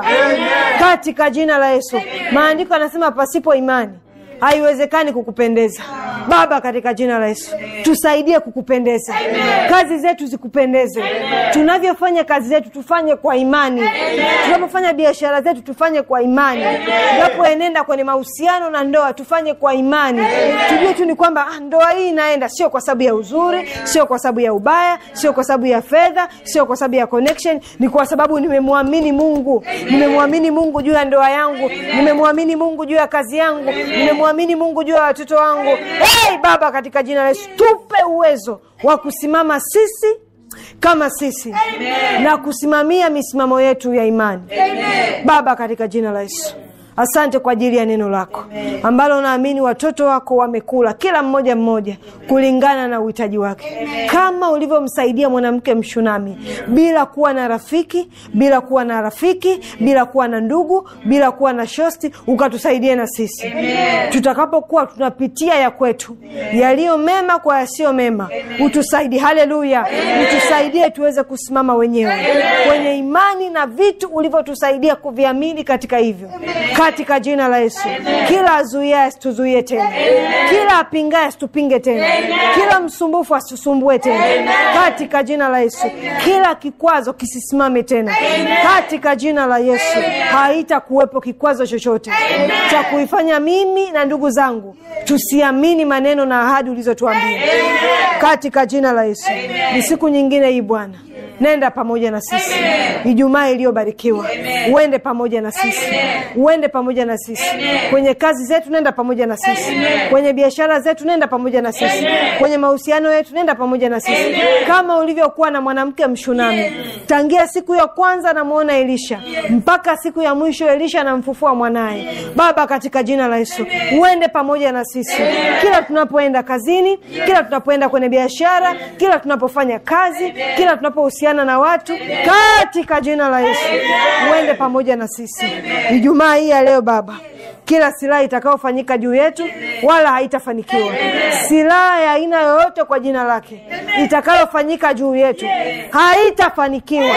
katika jina la yesu maandiko anasema pasipo imani haiwezekani kukupendeza baba katika jina la yesu tusaidie kukupendeza kazi zetu zikupendeze tunavyofanya kazi zetu tufanye kwa imani tunapofanya biashara zetu tufanye kwa imani tunapoenenda kwenye mahusiano na ndoa tufanye kwa imani tujue tu ni kwamba ah, ndoa hii inaenda sio kwa sababu ya uzuri sio kwa sababu ya ubaya sio kwa sababu ya fedha sio kwa sababu ya connection ni kwa sababu nimemwamini mungu nimemwamini mungu juu ya ndoa yangu nimemwamini mungu juu ya kazi yangu nimemwamini mungu juu ya watoto wangu hey, baba katika jina la yesu tupe uwezo wa kusimama sisi kama sisi Amen. na kusimamia misimamo yetu ya imani Amen. baba katika jina la yesu asante kwa ajili ya neno lako ambalo naamini watoto wako wamekula kila mmoja mmoja kulingana na uhitaji wake kama ulivyomsaidia mwanamke mshunami bila kuwa na rafiki bila kuwa na rafiki bila kuwa na ndugu bila kuwa na shosti ukatusaidia na sisi tutakapokuwa tunapitia ya kwetu yaliyo mema kwa yasiyo mema utusaidie haleluya utusaidie tuweze kusimama wenyewe kwenye imani na vitu ulivyotusaidia kuviamini katika hivyo katika jina la yesu kila azuiaye asituzuie tena kila apingaye asitupinge tena kila msumbufu asitusumbue tena katika jina la yesu kila kikwazo kisisimame tena katika jina la yesu haitakuwepo kikwazo chochote cha kuifanya mimi na ndugu zangu tusiamini maneno na ahadi ulizotuambia katika jina la yesu ni siku nyingine hii bwana nenda pamoja na sisi ijumaa iliyobarikiwa uende pamoja na sisi uende pamoja na sisi kwenye kazi zetu nenda pamoja na sisi kwenye biashara zetu nenda pamoja na sisi kwenye mahusiano yetu nenda pamoja na sisi kama ulivyokuwa na mwanamke mshunami tangia siku ya kwanza namwona elisha mpaka siku ya mwisho elisha anamfufua mwanaye baba katika jina la yesu uende pamoja na sisi kila tunapoenda kazini kila tunapoenda kwenye biashara kila tunapofanya kazi kila tunapohusiana na watu katika jina la yesu uende pamoja na sisi ijumaa hii ya leo baba kila silaha itakayofanyika juu yetu wala haitafanikiwa silaha ya aina yoyote kwa jina lake itakayofanyika juu yetu haitafanikiwa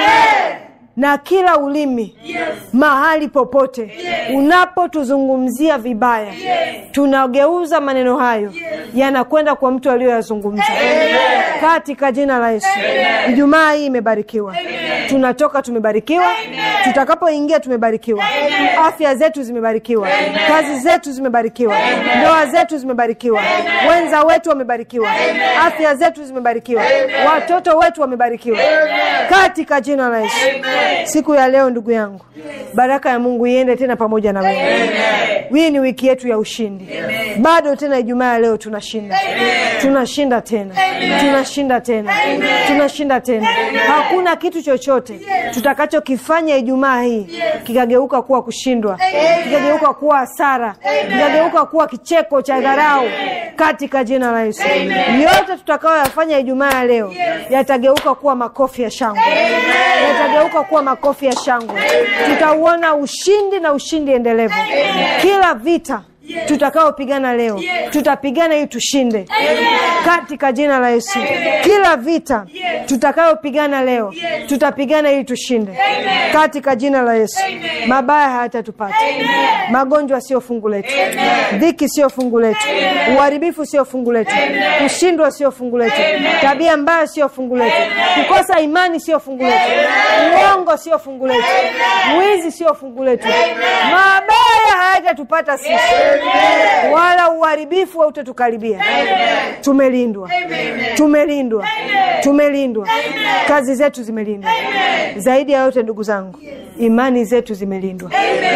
na kila ulimi yes. mahali popote yes. unapotuzungumzia vibaya yes. tunageuza maneno hayo yes. yanakwenda kwa mtu aliyoyazungumza katika jina la yesu ijumaa hii imebarikiwa Amen. tunatoka tumebarikiwa tutakapoingia tumebarikiwa Amen. afya zetu zimebarikiwa Amen. kazi zetu zimebarikiwa Amen. ndoa zetu zimebarikiwa Amen. wenza wetu wamebarikiwa Amen. afya zetu zimebarikiwa Amen. watoto wetu wamebarikiwa Amen. katika jina la yesu Amen siku ya leo ndugu yangu baraka ya mungu iende tena pamoja na wewe hii ni wiki yetu ya ushindi Amen. bado tena ijumaa ya leo tunashinda Amen. tunashinda tena Amen. tunashinda tena Amen. tunashinda tena Amen. hakuna kitu chochote chochote tutakachokifanya Ijumaa hii kikageuka kuwa kushindwa, kikageuka kuwa hasara, kikageuka kuwa kicheko cha dharau katika jina la Yesu. Yote tutakayoyafanya Ijumaa ya leo yatageuka kuwa makofi ya shangwe, yatageuka kuwa makofi ya shangwe. Tutauona ushindi na ushindi endelevu. Kila vita tutakaopigana leo tutapigana ili tushinde katika jina la Yesu. Kila vita tutakayopigana leo tutapigana ili tushinde katika jina la Yesu. Mabaya hayatatupata, magonjwa sio fungu letu, dhiki sio fungu letu, uharibifu sio fungu letu, kushindwa sio fungu letu, tabia mbaya sio fungu letu, kukosa imani sio fungu letu, uongo sio fungu letu, wizi sio fungu letu, mabaya hayatatupata sisi wala uharibifu hautatukaribia. Tumelindwa, tumelindwa, tumelindwa. Kazi zetu zimelindwa. Zaidi ya yote, ndugu zangu, imani zetu zimelindwa.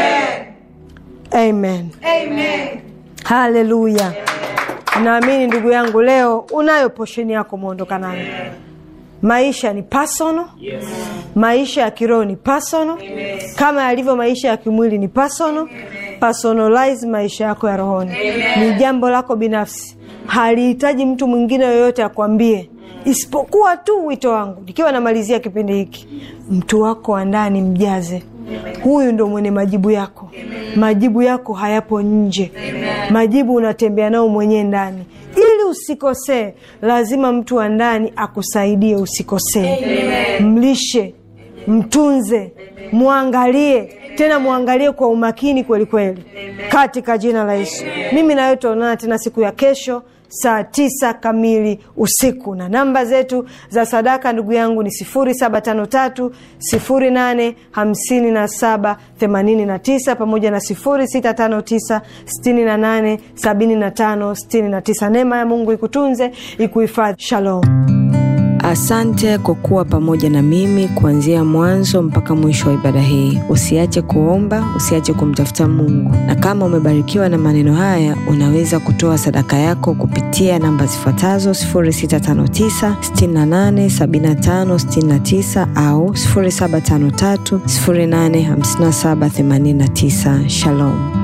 Amen, haleluya. Naamini ndugu yangu, leo unayo posheni yako, mwondoka nayo. Maisha ni personal. Maisha ya kiroho ni personal, kama yalivyo maisha ya kimwili ni personal. Personalize maisha yako ya rohoni, ni jambo lako binafsi, halihitaji mtu mwingine yoyote akwambie, isipokuwa tu wito wangu, nikiwa namalizia kipindi hiki, mtu wako wa ndani mjaze. Huyu ndo mwenye majibu yako. Majibu yako hayapo nje, majibu unatembea nao mwenyewe ndani. Ili usikosee, lazima mtu wa ndani akusaidie usikosee. Mlishe, mtunze, mwangalie tena mwangalie kwa umakini kweli kweli, katika jina la Yesu. Mimi nawe tutaonana tena siku ya kesho saa tisa kamili usiku, na namba zetu za sadaka ndugu yangu ni sifuri saba tano tatu sifuri nane hamsini na saba themanini na tisa pamoja na sifuri sita tano tisa sitini na nane sabini na tano sitini na tisa. Neema ya Mungu ikutunze ikuhifadhi. Shalom. Asante kwa kuwa pamoja na mimi kuanzia mwanzo mpaka mwisho wa ibada hii. Usiache kuomba, usiache kumtafuta Mungu, na kama umebarikiwa na maneno haya, unaweza kutoa sadaka yako kupitia namba zifuatazo 0659 68 75 69 au 0753 085789. Shalom.